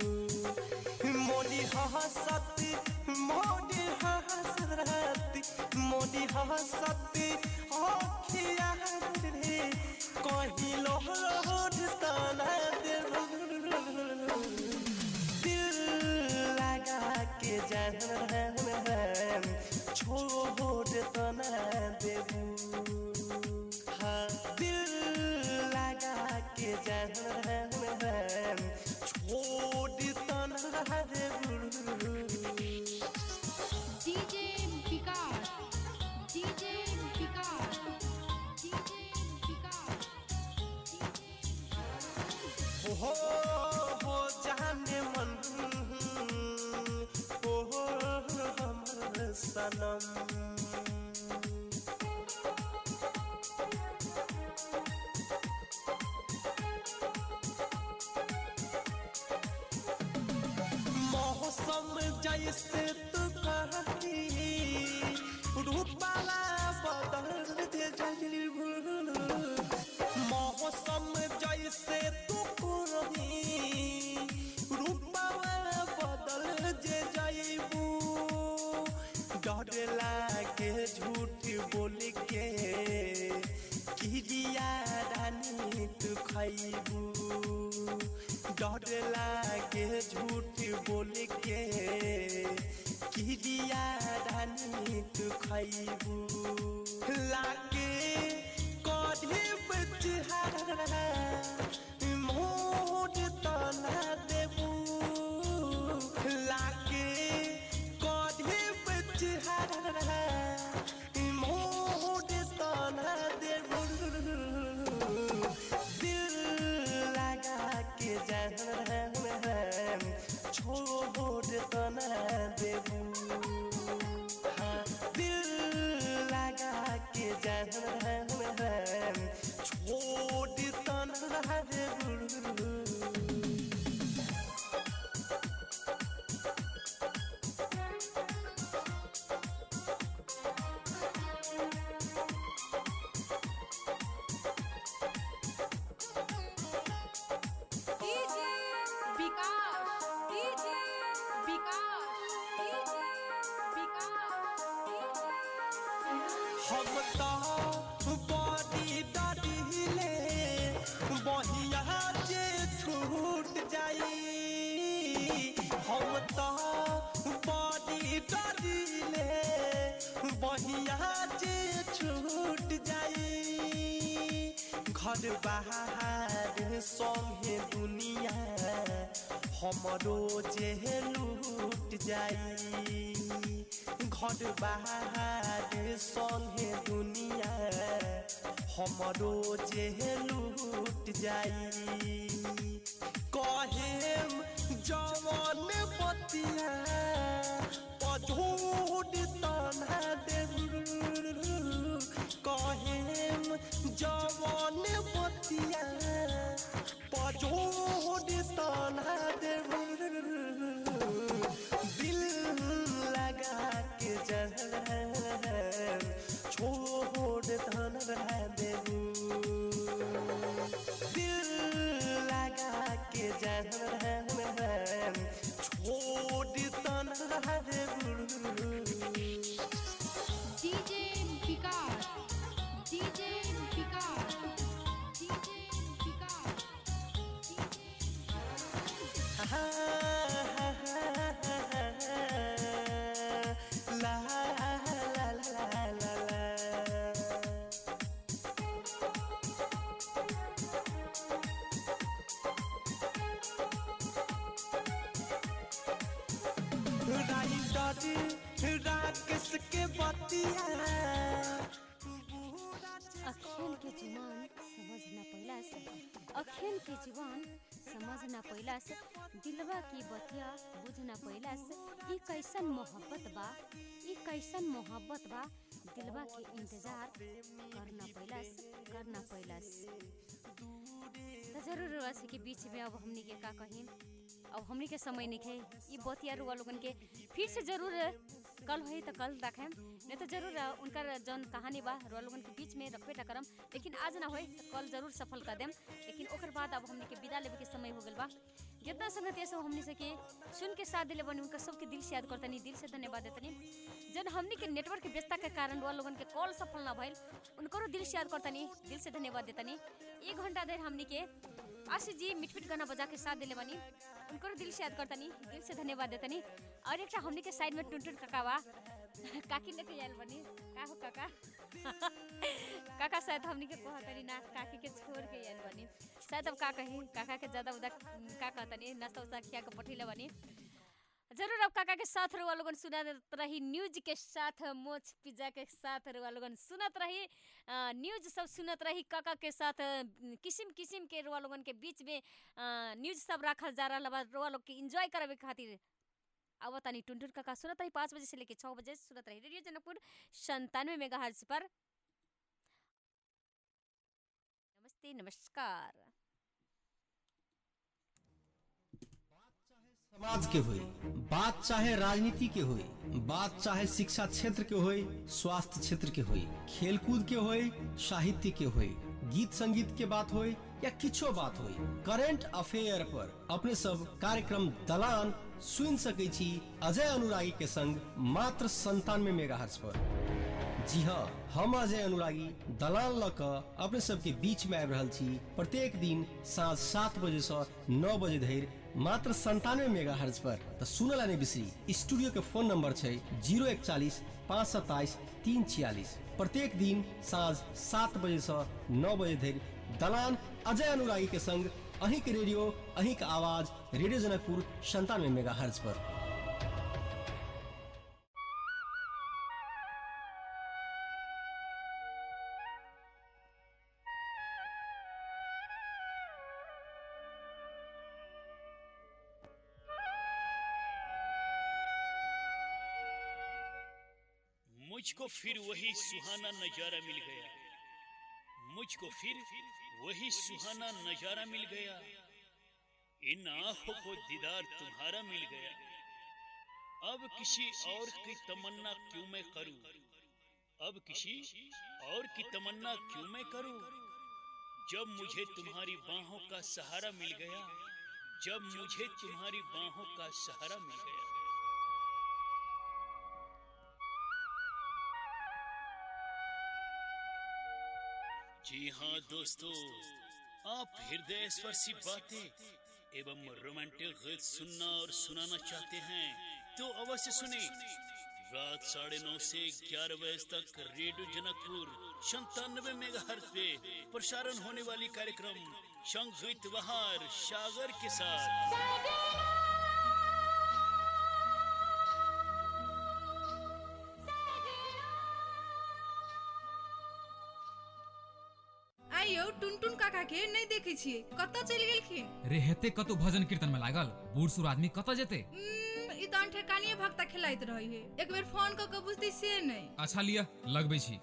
मोदी हसत मोदी हसरत मोदी हसत अखिया रे कहीं लोहर तना देबू के जहन छोड़ तना देबू हाँ दिल लगा के जहन छोड़ तना देबू DJ Vikas DJ Vikas DJ Vikas हो हो जाने मन हो हमर सनम मौसम जैसे तू कहती रूपाला बदल दे मौसम जैसे तू करही रूपाला बदल जे जाइबू डर लागे झूठ बोल के किरिया रानी तू खैबू डर लागे झूठ बोल के किरिया रानी तू खैबू लागे कढ़े बचहारा मोड़ तना देबू लागे कढ़े बचहारा मोड़ तना देबू दिल लगा के जहन छोड़ तना देबू हाँ दिल लगा के जहन छोड़ तना देबू DJ Vikas DJ Vikas DJ Vikas हम तो बड़ी डरिले बहिया जे छूट जाई हम तो बड़ी डरिले बहिया जे छूट जाई घर बाहर संगे दुनिया हमरो जे लूट जाई घर बाहर संगे दुनिया हमरो जे लूट जाई कहेम जवान बतिया पझोड़ तना देबू कहेम जवान बतिया पझोड़ तना देबू देबू दिल लगा के जान छोड़ तना देबू DJ Vikas DJ Vikas DJ Vikas La la la la la la writer Rakesh के बतिया अखियन के जुबान समझ न पैला से अखियन के जुबान समझ न पैला से दिलवा की बतिया बुझ न पैला से ई कैसन मोहब्बत बा ई कैसन मोहब्बत बा दिलवा के इंतजार कर न पैला से कर न पैला से त जरूर रहा से के बीच में अब हमनी के का कहीं अब हमनी के समय निखे ई बतिया रुआ लोगन के फिर से जरूर कल होई तो कल रखें नहीं तो जरूर उनका जौन कहानी बा रुआ लोगन के बीच में रखबे टा करम लेकिन आज ना होई तो कल जरूर सफल कर देम लेकिन ओकर बाद अब हमनी के विदा लेवे के समय हो गल बा जितना संगत सब हमनी से के सुन के साथ दिले बनी उनका सबके दिल से याद करतनी दिल से धन्यवाद देतनी जन हमनी के नेटवर्क के व्यस्तता के कारण रुआ लोगन के कॉल सफल ना भइल उनको दिल से याद करतनी दिल से धन्यवाद देतनी एक घंटा देर हमनी के आशीष जी मिट मिट गाना बजा के साथ दिले बनी उनको दिल से याद करतनी दिल से धन्यवाद देतनी और एक हमनी के साइड में टुनटुन काका बा काकी लेके आयल बनी का हो काका काका शायद हमनी के कहतनी ना काकी के छोड़ के आयल बनी शायद अब का कही काका के ज्यादा उदा का कहतनी नाश्ता उस्ता खिया के पठिले बनी जरूर अब काका के साथ रुआ लोगन सुनत रही न्यूज के साथ मोच पिज्जा के साथ रुआ लोगन सुनत रही अ, न्यूज सब सुनत रही काका के साथ अ, किसिम किसिम के रुआ लोगन के बीच में अ, न्यूज सब रखल जा रहा बा रुआ लोग के इंजॉय करावे खातिर अब तनी टुनटुन काका सुनत रही पाँच बजे से लेके छः बजे सुनत रही रेडियो जनकपुर संतानवे मेगा पर नमस्ते नमस्कार समाज के होई बात चाहे राजनीति के होई बात चाहे शिक्षा क्षेत्र के होई स्वास्थ्य क्षेत्र के होई खेलकूद के होई साहित्य के होई गीत संगीत के बात होई या किछो बात होई करेंट अफेयर पर अपने सब कार्यक्रम दलान सुन सकै छी अजय अनुरागी के संग मात्र संतानवे मेगा पर जी हाँ हम अजय अनुरागी दलाल ल क अपने सबके बीच में आबि रहल छी प्रत्येक दिन साँझ सात बजे से नौ बजे धरि मात्र संतानवे मेगा हर्ज पर तो सुनल नहीं बिसरी स्टूडियो के फोन नंबर छै जीरो इकचालीस पाँच सत्ताईस तीन छियालीस प्रत्येक दिन साँझ सात बजे से नौ बजे धरि दलान अजय अनुरागी के संग अहीं के रेडियो अहीं के आवाज रेडियो जनकपुर संतानवे मेगा हर्ज पर मुझको फिर वही सुहाना नजारा मिल गया मुझको फिर वही सुहाना नजारा मिल गया इन आंखों को दीदार तुम्हारा मिल गया अब किसी और की तमन्ना क्यों मैं करूं अब किसी और की तमन्ना क्यों मैं करूं जब मुझे तुम्हारी बाहों का सहारा मिल गया जब मुझे तुम्हारी बाहों का सहारा मिल गया जी हाँ दोस्तों आप हृदय स्पर्शी बातें एवं रोमांटिक गीत सुनना और सुनाना चाहते हैं तो अवश्य सुने रात साढ़े नौ से ग्यारह बजे तक रेडियो जनकपुर संतानवे मेगा पे प्रसारण होने वाली कार्यक्रम संगीत बहार सागर के साथ आइयो टुनटुन काका के नहीं देखे छिए कतऽ चलि गेलखिन रे हेते कतौ भजन कीर्तन में लागल बूढ़ सूढ़ आदमी कतऽ जेते उम्म, ई तऽ ठेकानिए भक्ता खेलाइत रही है एक बेर फोन कऽ के बुझती से नहीं अच्छा लिया लगबै छी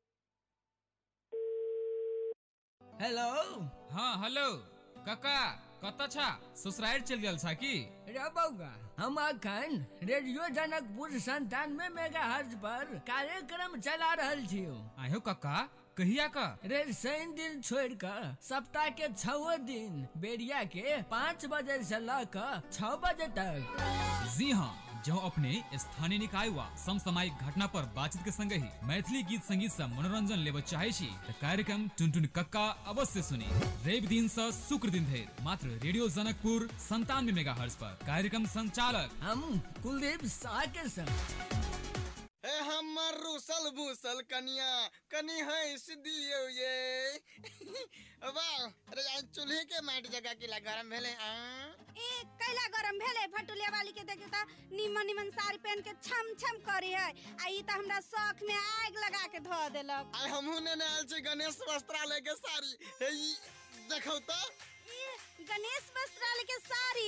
हेलो हाँ हेलो काका कत छा ससुराल चल गेल छा की रे बउआ हम अखन रेडियो जनकपुर संतानवे मेगा हर्ज पर कार्यक्रम चला रहल छियो आयो कक्का कहिया का रे शनि दिन छोड़ कर सप्ताह के छओ दिन बेरिया के पाँच बजे से ल कर छह बजे तक जी हाँ जो अपने स्थानीय निकाय वा समसामयिक घटना पर बातचीत के संग ही मैथिली गीत संगीत से मनोरंजन लेब चाहे छी त कार्यक्रम टुनटुन कक्का अवश्य सुनी रवि दिन से शुक्र दिन धरि मात्र रेडियो जनकपुर संतानवे मेगा पर कार्यक्रम संचालक हम कुलदीप शाह के संग ए हमर रूसल भूसल कनिया कनी हंस दियो ये वाह अरे यार चूल्हे के माटी जगह के गरम भेले आ ए कैला गरम भेले भटुलिया वाली के देखे त निमन निमन साड़ी पहन के छम छम करी है आ ई त हमरा शौक में आग लगा के ध देलक आई हमहू ने आयल छी गणेश वस्त्रालय के साड़ी हे ई देखौ त ई गणेश वस्त्रालय के साड़ी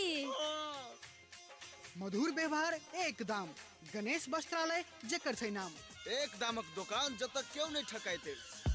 मधुर व्यवहार एक दाम गणेश वस्त्रालय जेकर छै नाम एक दामक दुकान जब तक क्यों नहीं ठकाइते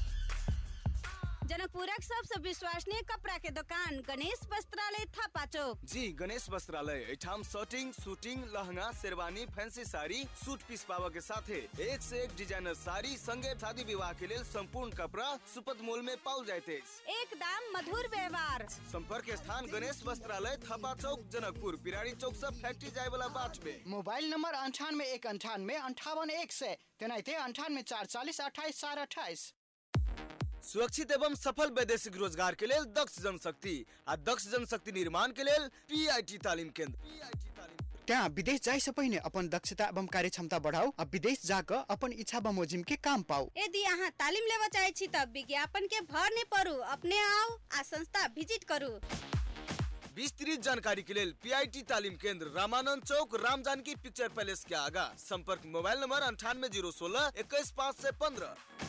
जनकपुरक सबसे विश्वसनीय कपड़ा के दुकान गणेश वस्त्रालय थापा चौक जी गणेश वस्त्रालय एठाम shirting suiting lehenga sherwani fancy sari suit piece पावा के साथे एक से एक डिजाइनर साड़ी संगे शादी विवाह के लिए संपूर्ण कपड़ा सुपथ मोल में पाओ जाते एक दाम मधुर व्यवहार संपर्क स्थान गणेश वस्त्रालय थपा चौक जनकपुर पिरारी चौक से फैक्ट्री जाए वाला बाट में मोबाइल नंबर अंठानवे एक अंठानवे अंठावन एक सौ तेनाहिते अंठानवे चार चालीस अट्ठाईस चार अट्ठाईस सुरक्षित एवं सफल वैदेशिक रोजगार के लिए दक्ष जनशक्ति आ दक्ष जनशक्ति निर्माण के लिए पीआईटी तालीम केंद्र त्यहाँ विदेश जाए से पहिने अपन दक्षता एवं कार्य क्षमता बढ़ाओ आ विदेश जाकर अपन इच्छा बमोजिम के काम पाओ यदि अहाँ तालीम लेवा चाहे छी त विज्ञापन के भर नहीं पड़ू अपने आओ आ संस्था विजिट करू विस्तृत जानकारी के लिए पीआईटी तालीम केंद्र रामानंद चौक राम जानकी पिक्चर पैलेस के आगा संपर्क मोबाइल नंबर अंठानवे जीरो सोलह इक्कीस पाँच से पंद्रह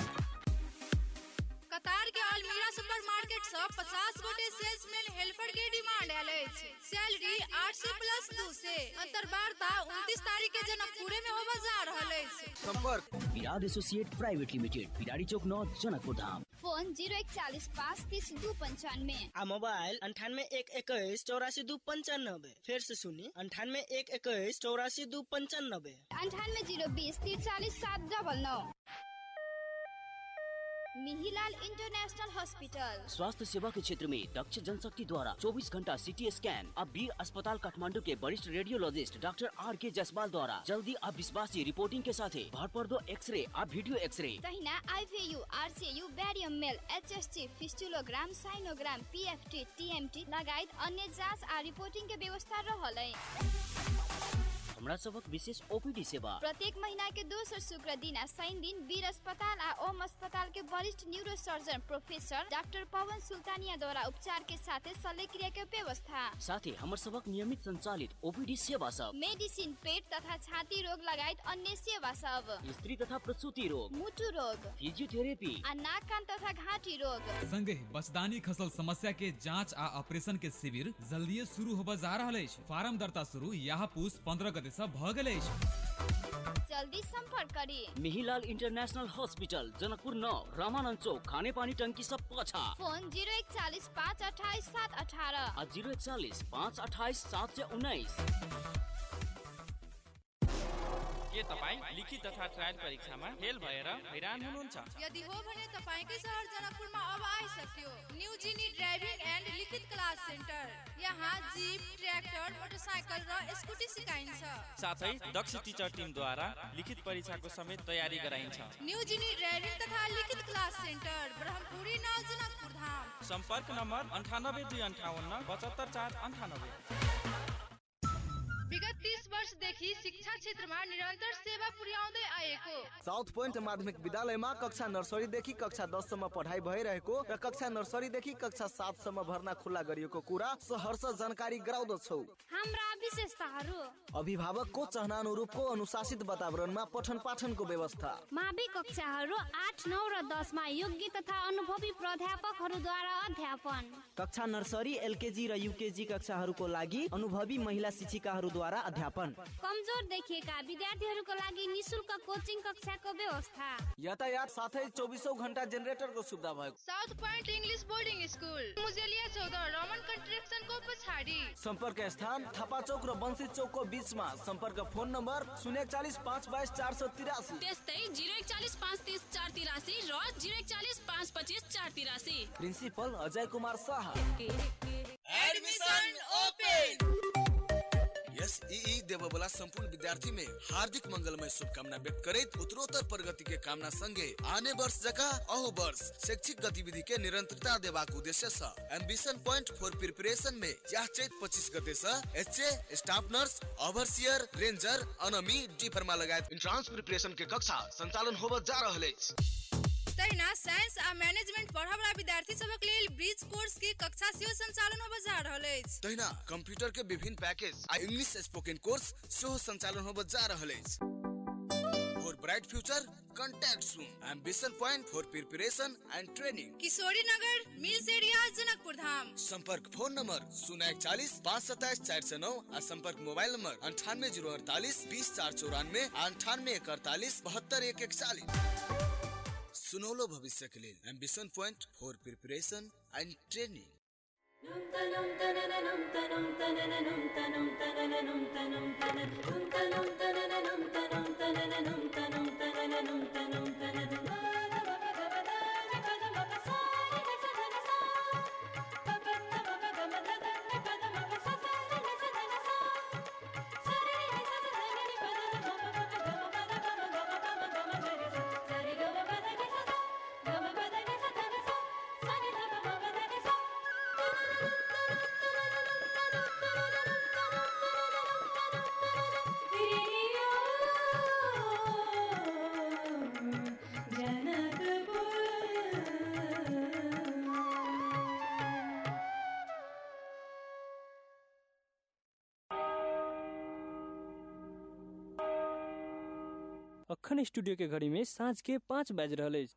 कतार के अलमीरा सुपरमार्केट से 50 गोटे सेल्समैन हेल्पर के डिमांड आयल अछि सैलरी 8 से प्लस 2 से अंतर्वार्ता 29 तारीख के जनकपुरे में होबा जा रहल अछि संपर्क Virat associate private limited Pirari Chowk नौ जनकपुर धाम फोन जीरो इकतालीस पाँच तीस दू पंचानवे आ मोबाइल अंठानवे एक इक्कीस चौरासी दू पंचानबे फिर से सुनी अंठानवे एक इक्कीस चौरासी दू पंचानबे अंठानवे जीरो बीस तिरचालीस सात डबल नौ मिहिलाल इंटरनेशनल हॉस्पिटल स्वास्थ्य सेवा के क्षेत्र में दक्ष जनशक्ति द्वारा 24 घंटा सीटी स्कैन अब वीर अस्पताल काठमांडू के वरिष्ठ रेडियोलॉजिस्ट डॉक्टर आर के जायसवाल द्वारा जल्दी अब विश्वासी रिपोर्टिंग के साथ भरपर्दो एक्सरे अब वीडियो एक्सरे तहिना IVU RCU barium meal HST fistulogram sinogram PFT TMT लगायत अन्य जांच आ रिपोर्टिंग के व्यवस्था रहल है हमरा सबक विशेष ओपीडी सेवा प्रत्येक महीना के दोसर शुक्र दिन आ शनि दिन वीर अस्पताल आ ओम अस्पताल के वरिष्ठ neuro surgeon professor doctor Pawan Sultania द्वारा उपचार के साथ शल्य क्रिया के व्यवस्था साथ ही हमर सबक नियमित संचालित ओपीडी सेवा सब मेडिसिन पेट तथा छाती रोग लगायत अन्य सेवा सब स्त्री तथा प्रसूति रोग मुटु रोग फिजियोथेरेपी आ नाक कान तथा घाटी रोग संगे बचदानी खसल समस्या के जांच आ ऑपरेशन के शिविर जल्दीए शुरू होबा जा रहल अछि फार्म दर्ता शुरू यहाँ पूस पंद्रह गते से भ गेल अछि जल्दी संपर्क करी मिहिलाल इंटरनेशनल हॉस्पिटल जनकपुर नौ रामानंद चौक खाने पानी टंकी सब पाछा फोन जीरो इकचालीस पाँच अठाईस सात अठारह आ जीरो एकचालीस पाँच अठाइस सात सय उन्नाइस के तपाईँ लिखित तथा ट्रायल परीक्षामा फेल भएर हैरान हुनुहुन्छ यदि हो भने तपाईँकै सहर जनकपुरमा अब आइसक्यो न्यू जिनी ड्राइभिङ एन्ड लिखित क्लास सेन्टर यहाँ जिप ट्र्याक्टर मोटरसाइकल र स्कुटी सिकाइन्छ साथै दक्ष टिचर टिमद्वारा लिखित परीक्षाको समेत तयारी गराइन्छ न्यू जिनी ड्राइभिङ तथा लिखित क्लास सेन्टर ब्रह्मपुरी नौ जनकपुर धाम सम्पर्क नम्बर अन्ठानब्बे दुई अन्ठाउन्न पचहत्तर चार अन्ठानब्बे विगत तीस वर्षदेखि शिक्षा क्षेत्रमा निरन्तर सेवा पुर्याउँदै आएको साउथ पोइन्ट माध्यमिक विद्यालयमा कक्षा नर्सरीदेखि कक्षा दससम्म पढाइ भइरहेको र कक्षा नर्सरीदेखि कक्षा सातसम्म भर्ना खुल्ला गरिएको कुरा सहर्ष जानकारी गराउँदछौ हाम्रा विशेषताहरू अभिभावकको चाहना अनुरूपको अनुशासित वातावरणमा पठन पाठनको व्यवस्था मावि कक्षाहरू आठ नौ र दसमा योग्य तथा अनुभवी प्राध्यापकहरूद्वारा अध्यापन कक्षा नर्सरी एलकेजी र युकेजी कक्षाहरूको लागि अनुभवी महिला शिक्षिकाहरूद्वारा अध्यापन कमजोर देखिएका विद्यार्थीहरूको लागि निशुल्क कोचिङ कक्षाको व्यवस्था यातायात साथै चौबिसौँ घन्टा जेनेरेटरको सुविधा भएको south point English boarding school Mujelia चौध रमन कन्स्ट्रक्सनको पछाडि सम्पर्क स्थान थापा चौक र बन्सी चौकको बिचमा सम्पर्क फोन नम्बर शून्य एकचालिस पाँच बाइस चार सौ तिरासी त्यस्तै जिरो एकचालिस पाँच तिस चार तिरासी र जिरो एकचालिस पाँच पच्चिस चार तिरासी principal Ajay Kumar Shah admission open SEE देवे वाला संपूर्ण विद्यार्थी में हार्दिक मंगलमय शुभकामना व्यक्त करैत उत्तरोत्तर प्रगति के कामना संगे आने वर्ष जका अहू वर्ष शैक्षिक गतिविधि के निरंतरता देबाक उद्देश्य से एम्बिशन पॉइंट फॉर प्रिपरेशन में यह चैत पच्चीस गते से HA staff nurse overseer ranger अनमी D pharma लगायत इंट्रांस प्रिपरेशन के कक्षा संचालन होबत जा रहल अछि तहिना साइंस आ मैनेजमेंट पढ़ऽ वाला विद्यार्थी सबक लेल ब्रिज कोर्स के कक्षा सेहो संचालन होबऽ जा रहल अछि तहिना कंप्यूटर के विभिन्न पैकेज आ इंग्लिश स्पोकन कोर्स सेहो संचालन होबऽ जा रहल अछि for bright future contact soon ambition point for preparation and training Kishori Nagar mills area Janakpur धाम संपर्क फोन नंबर शून्य इकचालीस पाँच सत्ताईस चार सौ नौ और संपर्क मोबाइल नंबर अंठानवे जीरो अड़तालीस बीस चार चौरानवे अंठानवे एक अड़तालीस बहत्तर एक इकतालीस सुनौलो भविष्य के लिए ambition point for preparation and training अखन स्टूडियो के घड़ी में साँझ के पाँच बाज रहा है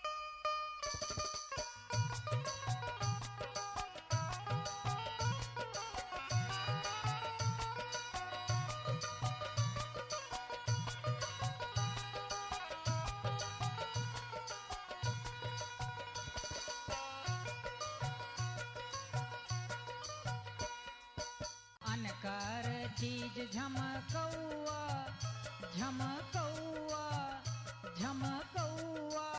अनकर चीज झमकौआ झमकौआ झमकौआ